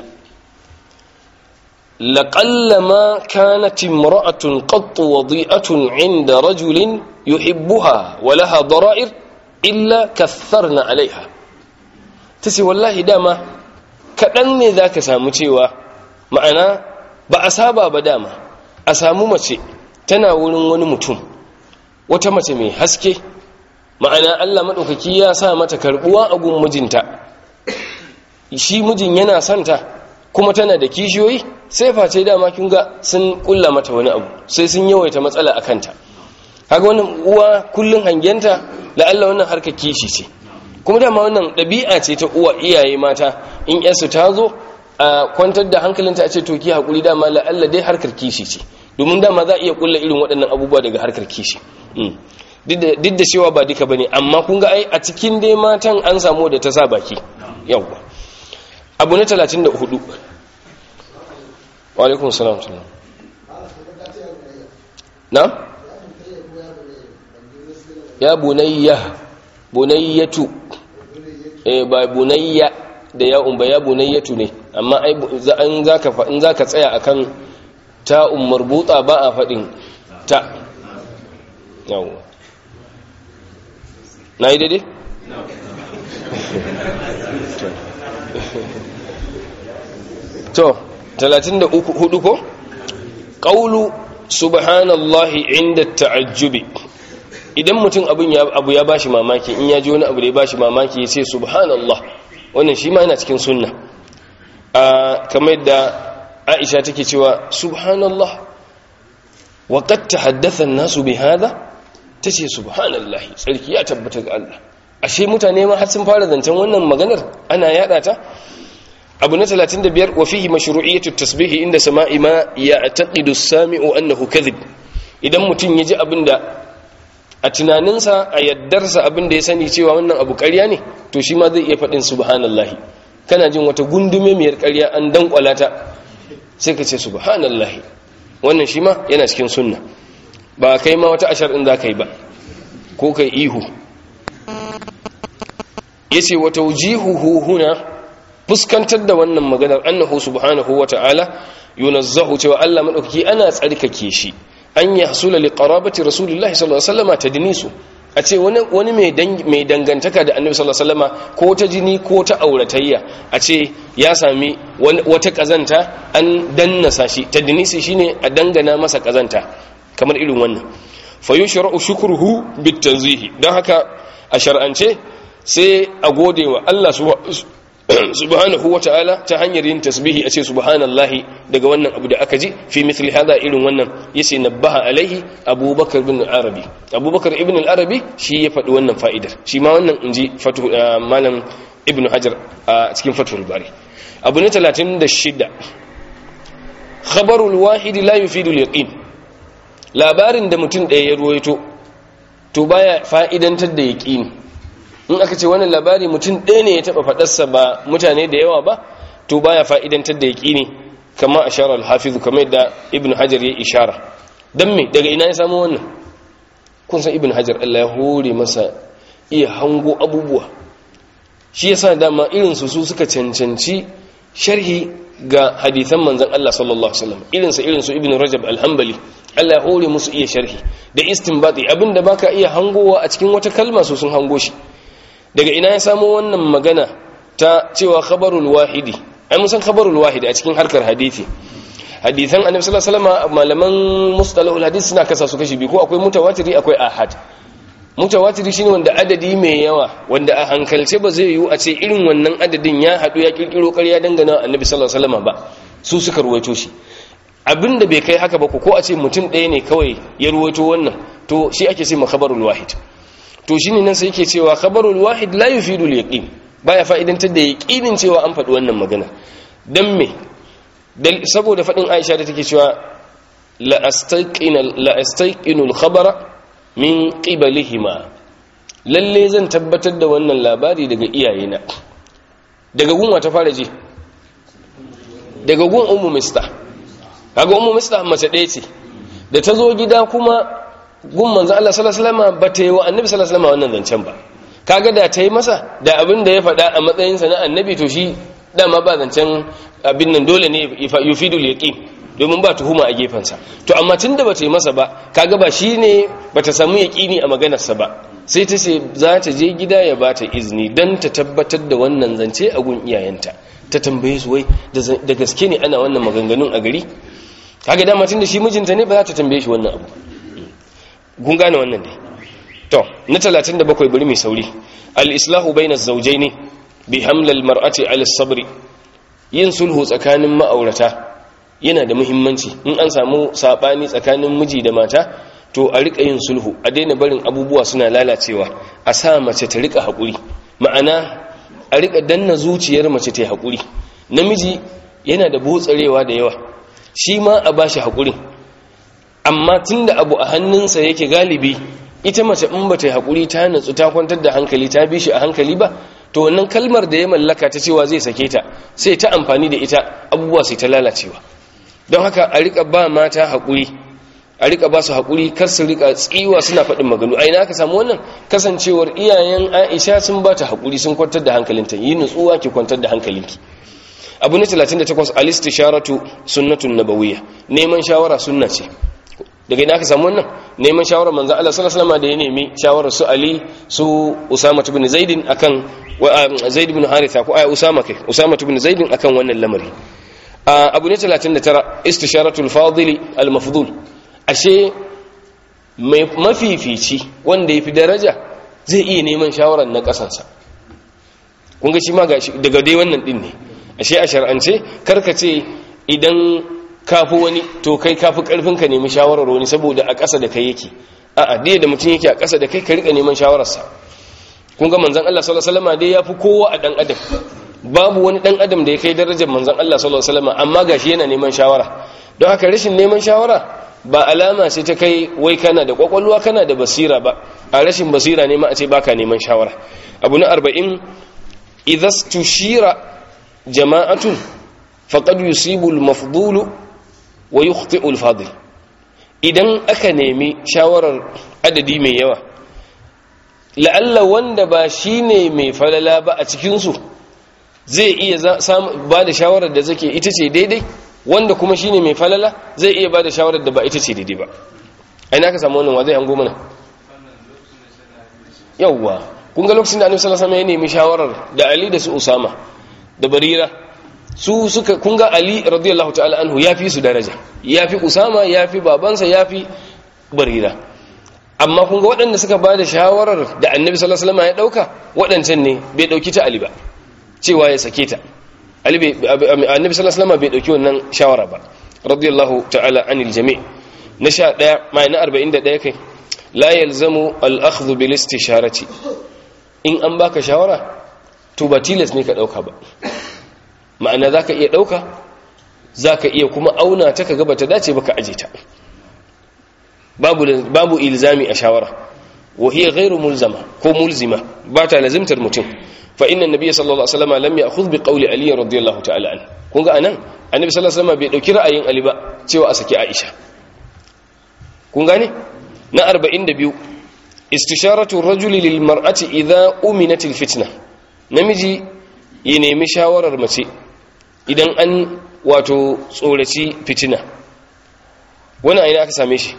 لقلما كانت امرأة قط وضيئة عند رجل يحبها ولها ضرائر إلا كثرنا عليها تسي والله داما كأن ذاك سامتيوا معنا بأسابا بداما أسامو متي تناول ونمتم وتمت مي حسكي ma'ana Allah maɗaukaki ya sa mata karɓuwa a gun mijinta shi mijin yana santa kuma tana da kishiyoyi sai face dama kin ga sun kulla mata wani abu sai sun yawaita matsala a kanta kaga wannan uwa kullun hangenta la'alla wannan harka kishi ce kuma dama wannan ɗabi'a ce ta uwa iyaye mata in yarsu ta zo a kwantar da hankalinta a ce to ki hakuri dama la'alla dai harkar kishi ce domin dama za a iya kulla irin waɗannan abubuwa daga harkar kishi duk da cewa ba duka bane amma kun ga ai a cikin dai matan an samu da ta sa baki yawwa abu na 34 walaikun salam salam na? ya bunayya bunayyatu eh ba bunayya da ya umba ya bunayyatu ne amma ai in zaka in zaka tsaya akan ta ummar buta ba a fadin ta yawa na yi daidai? to talatin da hudu ko ƙaulu subhanallahi inda ta'ajjubi idan mutum abin ya abu ya bashi mamaki in ya ji wani abu da ya bashi mamaki ya ce subhanallah wannan shi ma yana cikin sunna a kamar da aisha take cewa subhanallah wa qad tahaddatha an-nasu bi hadha tace subhanallahi tsarki ya tabbata ga Allah ashe mutane ma har sun fara zancen wannan maganar ana yada ta abu na 35 wa fihi mashru'iyyatu tasbihi inda sama'i ma ya'taqidu as-sami'u annahu kadhib idan mutum yaji abinda a tunaninsa a yaddarsa abinda ya sani cewa wannan abu ƙarya ne to shi ma zai iya faɗin subhanallahi kana jin wata gundume miyar ƙarya an dankwala ta sai ka ce subhanallahi wannan shi ma yana cikin sunna ba kai ma wata ashar din za ka yi ba ko kai ihu yace wa tawjihuhu huna fuskantar da wannan maganar annahu subhanahu wata'ala yunazzahu cewa Allah madaukaki ana tsarkake shi an yahsula li qarabati rasulillahi sallallahu alaihi wasallam tadnisu a ce wani wani mai dangantaka da annabi sallallahu alaihi wasallam ko ta jini ko ta auratayya a ce ya sami wata kazanta an dannasa shi tadnisi shine a dangana masa kazanta kamar irin wannan fa yushra'u shukruhu bitanzihi dan haka a shar'ance sai a gode wa Allah subhanahu wa ta'ala ta hanyar yin tasbihi a ce subhanallahi daga wannan abu da aka ji fi mithli hada irin wannan yace nabbaha alaihi abubakar ibn arabi abubakar ibn al-arabi shi ya faɗi wannan fa'idar shi ma wannan inji fatu malam ibn hajar a cikin fatul bari abu ne 36 khabarul wahidi la yufidu al-yaqin labarin da mutum ɗaya ya ruwaito to baya fa'idantar da yaqini in aka ce wannan labari mutum ɗaya ne ya taɓa faɗarsa ba mutane da yawa ba to baya fa'idantar da yaƙini kama a sharar hafizu kama yadda ibn hajar ya ishara don me daga ina ya samu wannan kun san ibn hajar allah ya hore masa iya hango abubuwa shi yasa dama irinsu su suka cancanci sharhi ga hadithan manzan allah sallallahu alaihi wasallam irinsa irinsu ibn rajab alhambali allah ya hore musu iya sharhi da istinbati abinda baka iya hangowa a cikin wata kalma su sun hango shi daga ina ya samo wannan magana ta cewa khabarul wahidi ai mun san khabarul wahidi a cikin harkar hadisi hadisan annabi sallallahu alaihi wasallam malaman mustalahul hadisi suna kasa su kashi biyu ko akwai mutawatiri akwai ahad mutawatiri shine wanda adadi mai yawa wanda a hankalce ba zai yiwu a ce irin wannan adadin ya hadu ya kirkiro ƙarya dangana annabi sallallahu alaihi wasallam ba su suka ruwaito shi abinda bai kai haka ba ko a ce mutum ɗaya ne kawai ya ruwaito wannan to shi ake ce khabarul wahid to shine nan sai yake cewa khabarul wahid la yufidu al-yaqin baya fa'idantar da yaqinin cewa an faɗi wannan magana dan me saboda faɗin Aisha da take cewa la astaqina la astaqinu al-khabara min qibalihima lalle zan tabbatar da wannan labari daga iyayena daga gunwa ta fara ji daga gun ummu mista kaga ummu mista mace ɗaya ce da ta zo gida kuma gun manzo Allah sallallahu alaihi wasallam ba ta yi wa annabi sallallahu alaihi wasallam wannan zancen ba kaga da ta yi masa da abin da ya faɗa a matsayin sa na annabi to shi dama ba zancen abin nan dole ne yufidul yaqin domin ba tuhuma a gefensa to amma tunda ba ta yi masa ba kaga ba shine ba ta samu yaqini a maganarsa ba sai ta ce za ta je gida ya ba ta izini dan ta tabbatar da wannan zance a gun iyayenta ta tambaye su wai da gaske ne ana wannan maganganun a gari kaga dama tunda shi mijinta ne ba za ta tambaye shi wannan abu kun gane wannan dai to na 37 bari mai sauri al-islahu bainaz zawjayn bi haml al-mar'ati 'ala as-sabr yin sulhu tsakanin ma'aurata yana da muhimmanci in an samu sabani tsakanin miji da mata to a rika yin sulhu a daina barin abubuwa suna lalacewa a sa mace ta rika haƙuri ma'ana a rika danna zuciyar mace ta haƙuri namiji yana da botsarewa da yawa shi ma a bashi haƙurin amma tun da abu a hannunsa yake galibi ita mace in ba ta yi haƙuri ta natsu ta kwantar da hankali ta bi shi a hankali ba to wannan kalmar da ya mallaka ta cewa zai sake ta sai ta amfani da ita abubuwa sai ta lalacewa don haka a rika ba mata haƙuri a rika ba su haƙuri kar su rika tsiwa suna faɗin maganu aina aka samu wannan kasancewar iyayen aisha sun ba ta haƙuri sun kwantar da hankalinta yi nutsuwa ki kwantar da hankalinki abu na 38 al-istisharatu sunnatun nabawiyya neman shawara sunna ce daga ina aka samu wannan neman shawarar manzo Allah sallallahu alaihi wasallam da ya nemi shawarar su Ali su Usama ibn Zaid akan Zaid ibn Haritha ko ai Usama kai Usama ibn Zaid akan wannan lamari abu ne 39 istisharatul fadili al-mafdul ashe mai mafifici wanda yafi daraja zai iya neman shawarar na kasansa kun ga shi ma daga dai wannan din ne ashe a shar'ance karkace idan kafi wani to kai kafi karfin ka nemi shawarar wani saboda a ƙasa da kai yake a'a dai da mutum yake a ƙasa da kai ka rika neman shawararsa kun ga manzon Allah sallallahu alaihi wasallam dai yafi kowa a dan adam babu wani dan adam da ya kai darajar manzon Allah sallallahu alaihi wasallam amma gashi yana neman shawara don haka rashin neman shawara ba alama ce ta kai wai kana da kwakwalwa kana da basira ba a rashin basira ne ma a ce baka neman shawara abu na 40 idza tushira jama'atun faqad yusibu al-mafdulu wa yukhti'u al-fadil idan aka nemi shawarar adadi mai yawa la'alla wanda ba shine mai falala ba a cikin su zai iya ba da shawarar da zake ita ce daidai wanda kuma shine mai falala zai iya ba da shawarar da ba ita ce daidai ba ai na ka samu wannan wa zai hango mana yawwa kun ga lokacin da annabi sallallahu alaihi wasallam ya nemi shawarar da Ali da su Usama da Barira su suka kun ga Ali radiyallahu ta'ala anhu yafi su daraja yafi Usama yafi babansa yafi Barira amma kun ga waɗanda suka ba da shawarar da annabi sallallahu alaihi wasallam ya dauka waɗancan ne bai dauki ta Ali ba cewa ya sake ta Ali bai annabi sallallahu alaihi wasallam bai dauki wannan shawara ba radiyallahu ta'ala anil jami' na 11 mai na 41 kai la yalzamu al-akhdhu bil istisharati in an baka shawara to ba tilas ne ka dauka ba ma'ana zaka iya dauka zaka iya kuma auna ta kaga bata dace baka aje ta babu babu ilzami a shawara wa hiya ghairu mulzama ko mulzima ba ta lazimtar mutum fa inna nabiyya sallallahu alaihi wasallam lam ya'khudh bi qawli ali radiyallahu ta'ala an kun ga anan annabi sallallahu alaihi wasallam bai dauki ra'ayin ali ba cewa a saki aisha kun gane na 42 istisharatu rajuli lil mar'ati idha uminat al fitna namiji ya nemi shawarar mace idan an wato tsoraci fitina wani aina aka same shi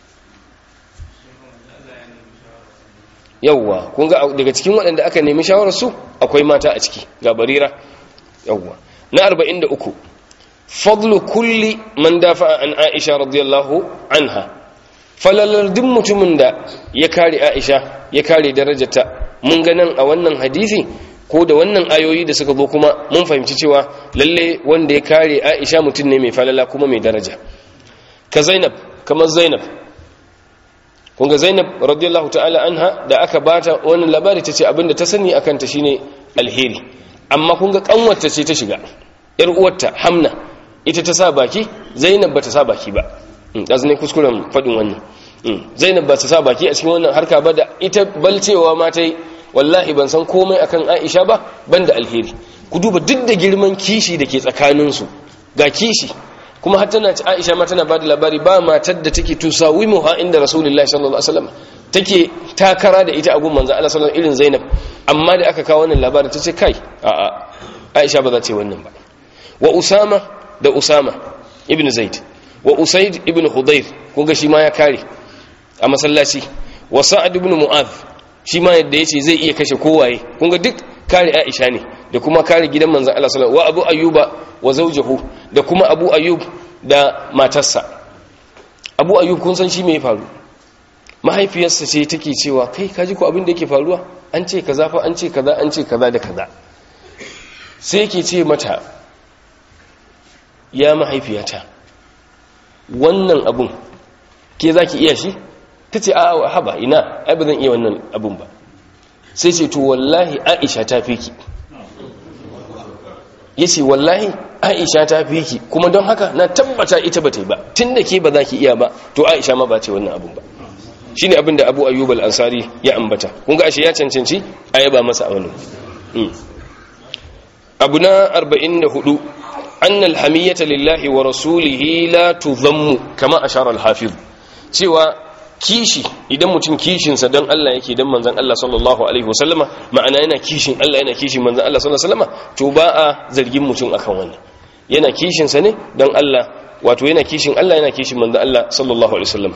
yawwa kun ga daga cikin waɗanda aka nemi shawarar su akwai mata a ciki ga barira yawwa na 43 fadlu kulli man dafa an aisha radiyallahu anha falalar duk mutumin da ya kare aisha ya kare darajarta mun ga nan a wannan hadisi ko da wannan ayoyi da suka zo kuma mun fahimci cewa lalle wanda ya kare aisha mutum ne mai falala kuma mai daraja ka zainab kamar zainab kun ga zainab radiyallahu ta'ala anha da aka bata wannan labari ta ce abinda ta sani akan ta shine alheri amma kun ga kanwarta ce ta shiga yar uwarta hamna ita ta sa baki zainab bata sa baki ba ɗazu ne kuskuren faɗin wannan zainab ba ta sa baki a cikin wannan harka ba da ita balcewa ma ta yi wallahi ban san komai akan aisha ba ban da alheri ku duba duk da girman kishi da ke tsakaninsu ga kishi kuma har tana ci Aisha ma tana bada labari ba matar da take tusawimuha inda Rasulullahi sallallahu alaihi wasallam take takara da ita a gun manzo Allah sallallahu irin Zainab amma da aka kawo wannan labarin tace kai a a Aisha ba za ta yi wannan ba wa Usama da Usama ibn Zaid wa Usaid ibn Hudayr kun ga shi ma ya kare a masallaci wa Sa'ad ibn Mu'adh shi ma yadda yace zai iya kashe kowaye kun ga duk kare Aisha ne da kuma kare gidan manzon Allah sallallahu wa Abu Ayyuba wa zawjuhu da kuma Abu Ayyub da matarsa Abu Ayyub kun san shi me ya faru mahaifiyarsa ce take cewa kai kaji ko abin da yake faruwa an ce kaza fa an ce kaza an ce kaza da kaza sai yake ce mata ya mahaifiyata wannan abun ke zaki iya shi tace a haba ina ai ba zan iya wannan abun ba sai ce to wallahi Aisha ta fi ki yace wallahi Aisha ta fi ki kuma don haka na tabbata ita ba ta yi ba tunda ke ba za ki iya ba to Aisha ma ba ta yi wannan abun ba shine abin da Abu Ayyub al-Ansari ya ambata kun ga ashe ya cancanci a yaba masa a wannan abu na 44 anna al-hamiyata lillahi wa rasulihi la tudhammu kama ashara al-hafiz cewa kishi idan mutum kishinsa don Allah yake don manzan Allah sallallahu alaihi wasallama ma'ana yana kishin Allah yana kishin manzan Allah sallallahu alaihi wasallama to ba a zargin mutum akan wannan yana kishinsa ne don Allah wato yana kishin Allah yana kishin manzan Allah sallallahu alaihi wasallama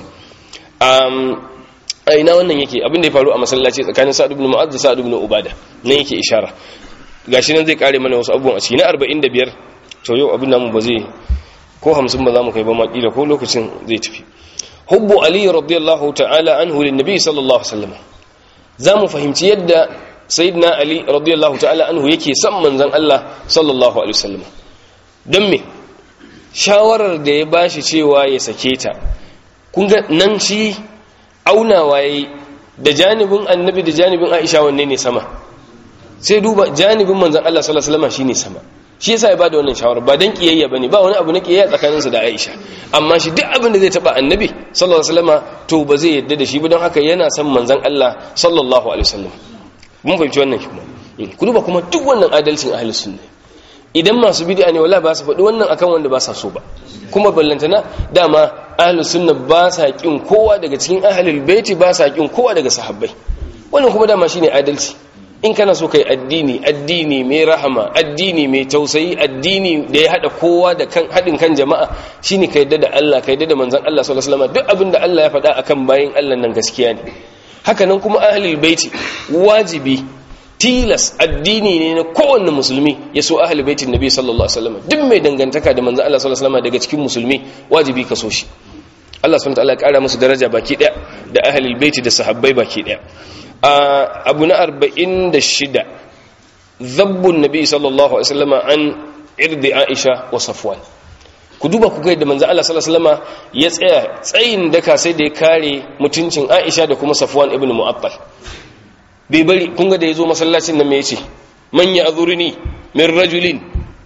a ina wannan yake abin da ya faru a masallaci tsakanin sa'ad ibn mu'adh da sa'ad ibn ubada nan yake ishara gashi nan zai kare mana wasu abubuwan a ciki na 45 to yau abin namu ba zai ko 50 ba za mu kai ba ma kila ko lokacin zai tafi hubbu ali radiyallahu ta'ala anhu lin nabi sallallahu alaihi wasallam za mu fahimci yadda sayyidina ali radiyallahu ta'ala anhu yake son manzon Allah sallallahu alaihi wasallam don me shawarar da ya bashi cewa ya sake ta kun ga nan shi aunawa yayi da janibin annabi da janibin aisha wanne ne sama sai duba janibin manzon Allah sallallahu alaihi wasallam shine sama shi yasa ya bada wannan shawara ba dan kiyayya bane ba wani abu na kiyayya tsakaninsa da Aisha amma shi duk abin da zai taba annabi sallallahu alaihi wasallam to ba zai yadda da shi ba don haka yana son manzon Allah sallallahu alaihi wasallam mun fahimci wannan kuma ku duba kuma duk wannan adalcin ahli sunna idan masu bid'a ne wallahi ba su faɗi wannan akan wanda ba sa so ba kuma ballantana dama ahli sunna ba sa kin kowa daga cikin ahlul baiti ba sa kin kowa daga sahabbai wannan kuma dama shine adalci in kana so kai addini addini mai rahama addini mai tausayi addini da ya hada kowa da kan hadin kan jama'a shine ka yadda da Allah ka yadda da manzon Allah sallallahu alaihi wasallam duk abin da Allah ya faɗa akan bayin Allah nan gaskiya ne haka nan kuma ahlul baiti wajibi tilas addini ne na kowanne musulmi ya so ahlul baitin nabi sallallahu alaihi wasallam duk mai dangantaka da manzon Allah sallallahu alaihi wasallam daga cikin musulmi wajibi ka so shi Allah subhanahu wa ta'ala ya kara musu daraja baki daya da ahlul baiti da sahabbai baki daya abu na arba'in da shida zabbun nabi sallallahu alaihi wasallama an irdi aisha wa safwan ku duba ku ga yadda manzo Allah sallallahu alaihi wasallama ya tsaya tsayin daka sai da ya kare mutuncin aisha da kuma safwan ibn mu'attal bai bari kun ga da yazo masallacin nan me yace man ya'zuruni min rajulin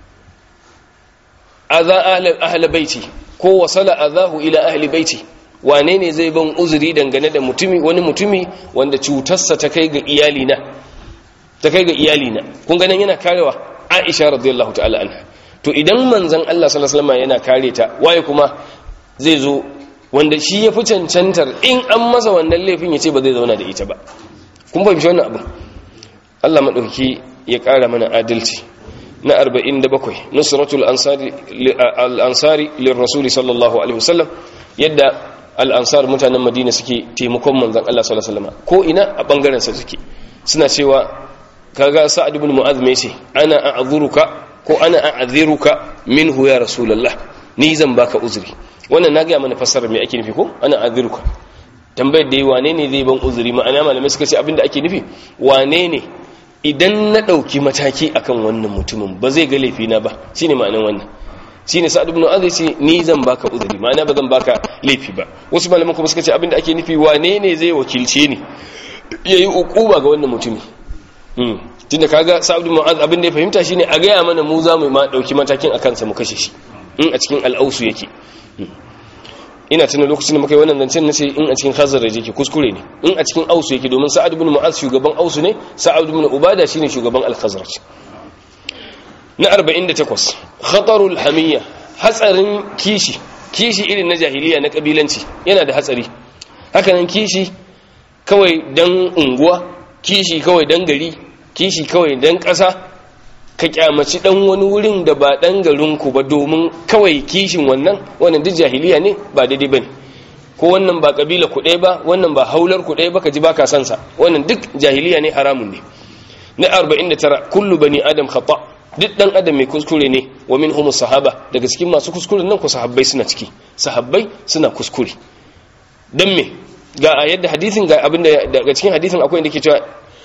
adha ahli ahli baiti ko wasala adahu ila ahli baiti wane ne zai ban uzuri dangane da mutumi wani mutumi wanda cutarsa ta kai ga iyalina ta kai ga iyalina kun ganin yana karewa Aisha radiyallahu ta'ala anha to idan manzon Allah sallallahu alaihi wasallam yana kare ta waye kuma zai zo wanda shi ya fi cancantar in an masa wannan laifin ya ce ba zai zauna da ita ba kun fahimci wannan abu Allah madauki ya kara mana adalci na 47 nusratul ansari al-ansari lirrasul sallallahu alaihi wasallam yadda al'ansar mutanen madina suke taimakon manzan Allah sallallahu ko ina a ɓangarensa suke suna cewa kaga sa'ad ibn mu'az mai ce ana a'adhuruka ko ana a'adhiruka minhu ya rasulullah ni zan baka uzuri wannan na ga mana fassarar me ake nufi ko ana a'adhiruka tambayar da yi wane ne zai ban uzuri ma'ana malamai suka ce abinda ake nufi wane ne idan na ɗauki mataki akan wannan mutumin ba zai ga laifina ba shine ma'anar wannan shine sa'ad ibn mu'adh ce ni zan baka uzuri ma'ana ba zan baka laifi ba wasu malaman kuma suka ce abinda ake nufi wane ne zai wakilce ni yayi ukuba ga wannan mutumi hmm tunda kaga sa'ad ibn mu'adh abinda ya fahimta shine a gaya mana mu za mu ma dauki matakin akan sa mu kashe shi in a cikin al'ausu yake ina tuna lokacin da muka yi wannan zancen nace in a cikin khazaraj yake kuskure ne in a cikin ausu yake domin sa'ad ibn mu'adh shugaban ausu ne sa'ad ibn ubada shine shugaban al-khazraj na 48 khatarul hamiyya hatsarin kishi kishi irin na jahiliya na kabilanci yana da hatsari hakanan kishi kawai dan unguwa kishi kawai dan gari kishi kawai dan ƙasa ka kyamaci dan wani wurin da ba dan garinku ba domin kawai kishin wannan wannan duk jahiliya ne ba daidai bane ko wannan ba kabila ku ɗaya ba wannan ba haular ku ɗaya ba ka ji baka san sa wannan duk jahiliya ne haramun ne na 49 kullu bani adam khata duk dan adam mai kuskure ne wa minhum sahaba daga cikin masu kuskuren nan ku sahabbai suna ciki sahabbai suna kuskure dan me ga yadda hadisin ga abinda daga cikin hadisin akwai inda ke cewa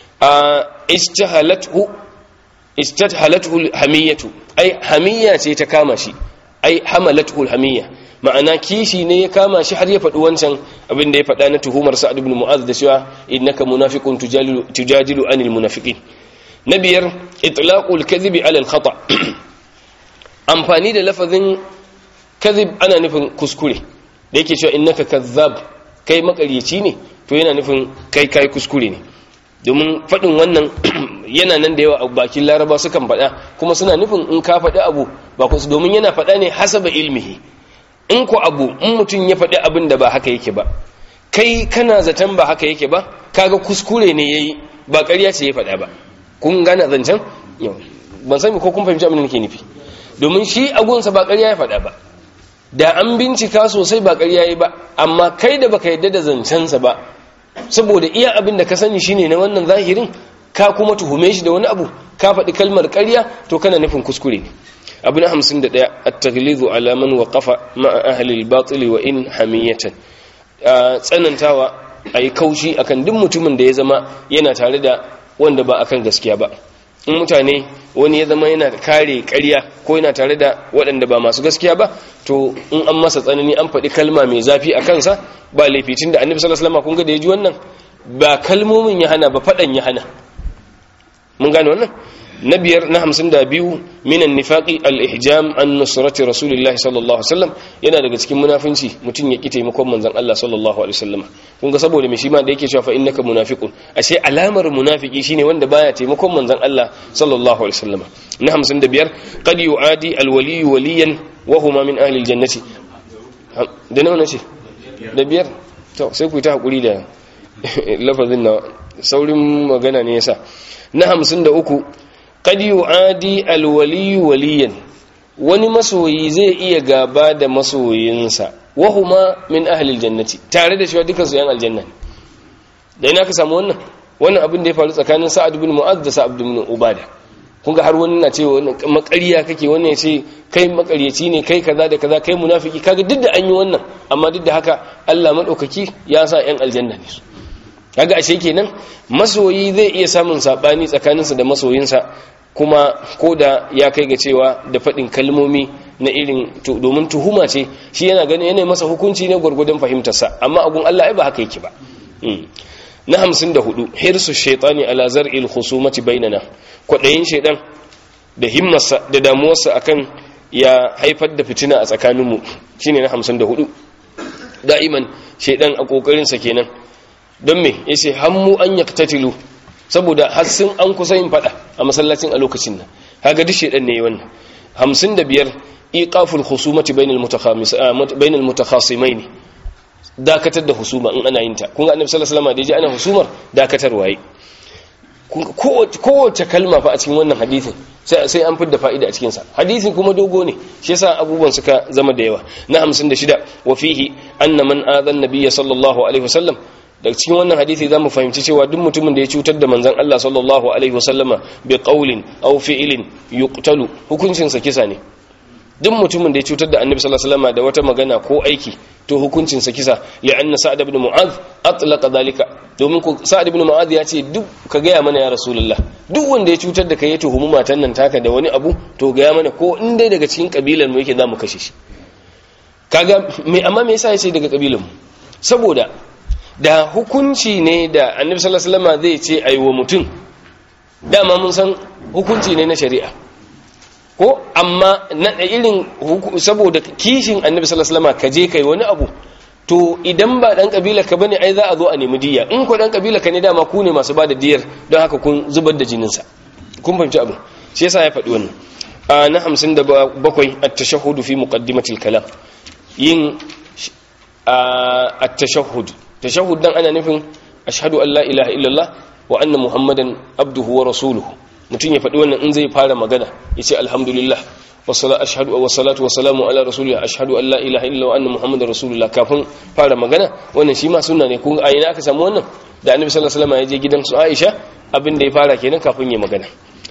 istahalathu istahalathu hamiyatu ai hamiyya ce ta kama shi ai hamalathu hamiyya ma'ana kishi ne ya kama shi har ya faɗi wancan abin da ya faɗa na tuhumar sa'ad ibn mu'az da cewa innaka munafiqun tujadilu tujadilu anil munafiqin na biyar itlaqul kadhibi ala al khata amfani da lafazin kadhib ana nufin kuskure da yake cewa innaka kazzab kai makaryaci ne to yana nufin kai kai kuskure ne domin faɗin wannan yana nan da yawa a bakin laraba sukan faɗa kuma suna nufin in ka faɗi abu ba kusa domin yana faɗa ne hasaba ilmihi in ku abu in mutum ya faɗi abin da ba haka yake ba kai kana zaton ba haka yake ba kaga kuskure ne yayi ba ƙarya ce ya faɗa ba kun gane zancen ban sani ko kun fahimci abin da nake nufi domin shi agunsa ba ƙarya ya faɗa ba da an bincika sosai ba ƙarya yayi ba amma kai da baka yadda da zancensa ba saboda iya abin da ka sani shine na wannan zahirin ka kuma tuhume shi da wani abu ka faɗi kalmar ƙarya to kana nufin kuskure ne abu na hamsin da ɗaya a taglizu alaman wa ƙafa ma'a ahalil batili wa in hamiyatan tsanantawa a yi kaushi akan duk mutumin da ya zama yana tare da wanda ba akan gaskiya ba in mutane wani ya zama yana kare ƙarya ko yana tare da waɗanda ba masu gaskiya ba to in an masa tsanani an faɗi kalma mai zafi a kansa ba laificin da annabi sallallahu alaihi wasallam kun ga da ya ji wannan ba kalmomin ya hana ba faɗan ya hana mun gane wannan na biyar na hamsin da biyu minan nifaƙi al-ihjam an nusrati rasulillahi sallallahu alaihi wasallam yana daga cikin munafinci mutum ya ki taimakon manzon Allah sallallahu alaihi wasallam kun ga saboda me shi ma da yake cewa fa innaka munafiqun ashe alamar munafiki shine wanda baya taimakon manzon Allah sallallahu alaihi wasallam na hamsin da biyar qad yu'adi al-wali waliyan wa huma min ahli al-jannati da nawa nace da biyar to sai ku ta hakuri da lafazin na saurin magana ne yasa na hamsin da uku qad yu'adi alwali waliyan wani masoyi zai iya gaba da masoyinsa wa huma min ahli aljannati tare da shi dukkan su yan aljanna da ina ka samu wannan wannan abin da ya faru tsakanin sa'ad ibn mu'adh da sa'ad ibn ubada kun ga har wani na cewa wannan makariya kake wannan ya ce kai makaryaci ne kai kaza da kaza kai munafiki kaga duk da an yi wannan amma duk da haka Allah madaukaki ya sa yan aljanna ne su kaga ashe kenan masoyi zai iya samun sabani tsakaninsa da masoyinsa kuma ko da ya kai ga cewa da faɗin kalmomi na irin domin tuhuma ce shi yana ganin yana masa hukunci ne gwargwadon fahimtarsa amma agun Allah ai ba haka yake ba na hamsin da hudu hirsu shaitani ala zar'il khusumati bainana kwaɗayin shaidan da himmarsa da damuwarsa akan ya haifar da fitina a tsakaninmu shine na hamsin da hudu da'iman shaidan a ƙoƙarinsa kenan don me yace hammu an yaktatilu saboda har sun an kusa yin fada a masallacin a lokacin nan kaga duk shedan ne wannan 55 iqaful khusumati bainal mutakhamis bainal mutakhasimain dakatar da husuma in ana yin ta kun ga annabi sallallahu alaihi wasallam da yaji ana husumar dakatar waye kowace kalma fa a cikin wannan hadisin sai an fidda fa'ida a cikinsa hadisin kuma dogo ne shi yasa abubuwan suka zama da yawa na 56 wa fihi anna man adhan nabiyya sallallahu alaihi wasallam daga cikin wannan hadisi zamu fahimci cewa duk mutumin da ya cutar da manzon Allah sallallahu alaihi wasallama bi qawlin aw fi'lin yuqtalu hukuncin sa kisa ne duk mutumin da ya cutar da annabi sallallahu alaihi wasallama da wata magana ko aiki to hukuncin sa kisa li'anna sa'ad ibn mu'adh atlaqa dhalika domin ku sa'ad ibn mu'adh ya ce duk ka ga mana ya rasulullah duk wanda ya cutar da kai ya tuhumi matan nan taka da wani abu to ga mana ko in dai daga cikin kabilan mu yake zamu kashe shi kaga me amma me yasa ya ce daga kabilan mu saboda da hukunci ne da annabi sallallahu alaihi wasallam zai ce ayi wa mutum dama mun san hukunci ne na shari'a ko amma na irin saboda kishin annabi sallallahu alaihi wasallam ka je kai wani abu to idan ba dan kabila ka bane ai za a zo a nemi diya in ko dan kabila ka ne dama ku ne masu bada diyar don haka kun zubar da jinin sa kun fahimci abu shi yasa ya faɗi wannan a na 57 at-tashahhud fi muqaddimatil kalam yin at-tashahhud tashahhud dan ana nufin ashhadu an la ilaha illallah wa anna muhammadan abduhu wa rasuluhu mutum ya faɗi wannan in zai fara magana ya ce alhamdulillah ashhadu wa salatu wa salamu ala rasulillah ashhadu an la ilaha illallah wa anna muhammadan rasulullah kafin fara magana wannan shi ma sunna ne kun a ina aka samu wannan da annabi sallallahu alaihi wasallam ya je gidan su Aisha abin da ya fara kenan kafin ya magana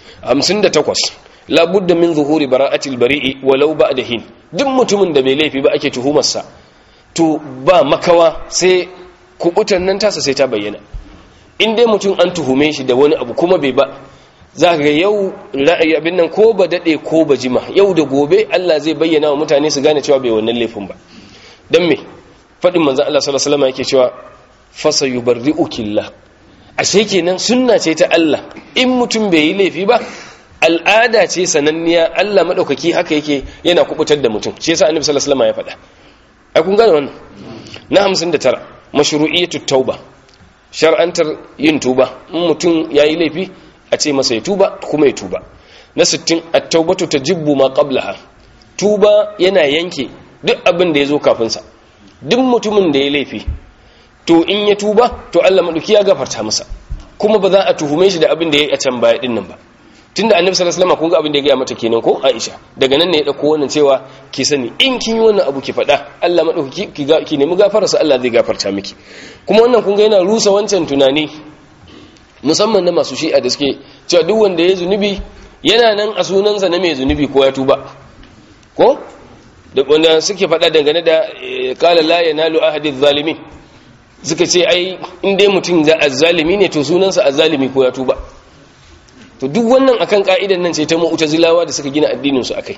58 la budda min zuhuri bara'atil bari'i walau ba'da hin duk mutumin da bai laifi ba ake tuhumarsa to ba makawa sai kubutan nan tasa sai ta bayyana in dai mutum an tuhume shi da wani abu kuma bai ba za ga yau ra'ayi abin nan ko ba daɗe ko ba jima yau da gobe Allah zai bayyana wa mutane su gane cewa bai wannan laifin ba don me faɗin manzan Allah sallallahu alaihi wasallam yake cewa fasa yubarri'ukillah ashe kenan sunna ce ta Allah in mutum bai yi laifi ba al'ada ce sananniya Allah madaukaki haka yake yana kubutar da mutum shi yasa annabi sallallahu alaihi wasallam ya faɗa ai kun gane wannan na 59 mashru'iyatu tauba shar'antar yin tuba in mutum yayi laifi a ce masa ya tuba kuma ya tuba na 60 at-taubatu tajibbu ma qablaha tuba yana yanke duk abin da yazo kafin sa duk mutumin da ya laifi to in ya tuba to Allah madauki ya gafarta masa kuma ba za a tuhume shi da abin da ya yi a can baya dinnan ba tunda annabi sallallahu alaihi wasallam kun ga abin da ya gaya mata kenan ko Aisha daga nan ne ya dauko wannan cewa ki sani in kin yi wannan abu ki faɗa Allah madauki ki ga ki nemi gafara sa Allah zai gafarta miki kuma wannan kun ga yana rusa wancan tunani musamman na masu shi'a da suke cewa duk wanda ya zunubi yana nan a sunansa na mai zunubi ko ya tuba ko da wanda suke faɗa dangane da qala la yanalu ahadiz zalimin suka ce ai in dai mutum za azzalimi ne to sunansa azzalimi ko ya tuba to duk wannan akan ka'idan nan ce ta mu'tazilawa da suka gina addinin su akai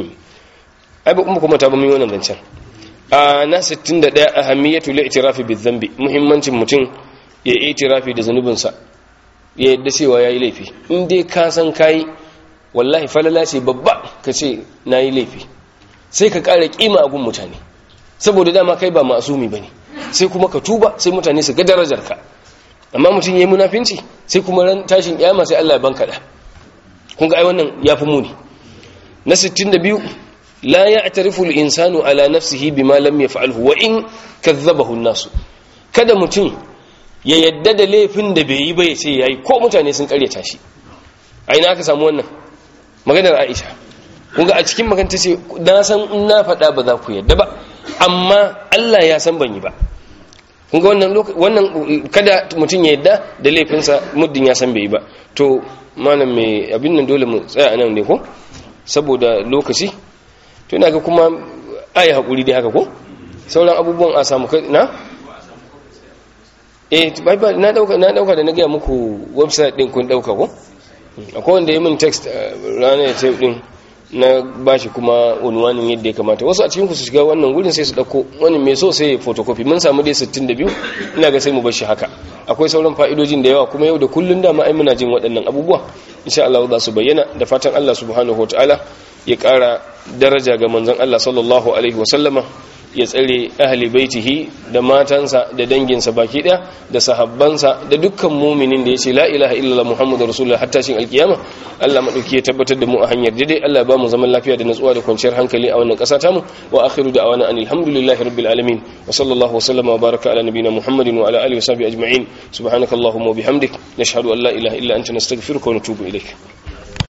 ai ba kuma kuma ta ba mu wannan zancen a na 61 ahamiyatu li'tirafi bizambi muhimmancin mutum ya itirafi da zanubinsa ya yadda cewa yayi laifi in dai ka san kai wallahi falala ce babba ka ce nayi laifi sai ka ƙara kima a gun mutane saboda dama kai ba masumi bane sai kuma ka tuba sai mutane su ga darajarka amma mutum yayi munafinci sai kuma ran tashin kiyama sai Allah ya banka da kun ga ai wannan yafi muni na 62 la ya'tarifu al-insanu ala nafsihi bima lam yaf'alhu wa in kadhabahu an-nas kada mutum ya yadda da laifin da bai yi ba ya ce yayi ko mutane sun karyata shi ai na aka samu wannan maganar Aisha kun ga a cikin maganta ce na san in na faɗa ba za ku yadda ba amma Allah ya san ban yi ba kun ga wannan wannan kada mutum ya yadda da laifinsa muddin ya san bai yi ba to malam mai abin nan dole mu tsaya nan ne ko saboda lokaci to ina ga kuma ayi hakuri dai haka ko sauran abubuwan a samu kai na eh bai ba na dauka na dauka da na ga muku website din kun dauka ko akwai wanda ya min text ranar ta din na bashi kuma unwanin yadda ya kamata wasu a cikin ku su shiga wannan gurin sai su dauko wani mai so sai photocopy mun samu dai 62 ina ga sai mu bar shi haka akwai sauran fa'idojin da yawa kuma yau da kullun da ma ai muna jin waɗannan abubuwa insha Allah za su bayyana da fatan Allah subhanahu wataala ya ƙara daraja ga manzon Allah sallallahu alaihi wasallama ya tsare ahli baitihi da matansa da danginsa baki daya da sahabbansa da dukkan muminin da yace la ilaha illallah muhammadur rasulullah hatta shin alkiyama Allah madauki ya tabbatar da mu a hanyar daidai Allah ba mu zaman lafiya da natsuwa da kwanciyar hankali a wannan ƙasa tamu wa akhiru da'wana anil hamdulillahi rabbil alamin wa sallallahu wa sallama wa baraka ala nabiyyina muhammadin wa ala alihi wa sahbihi ajma'in subhanakallahumma wa bihamdik nashhadu an la ilaha illa anta nastaghfiruka wa natubu ilayk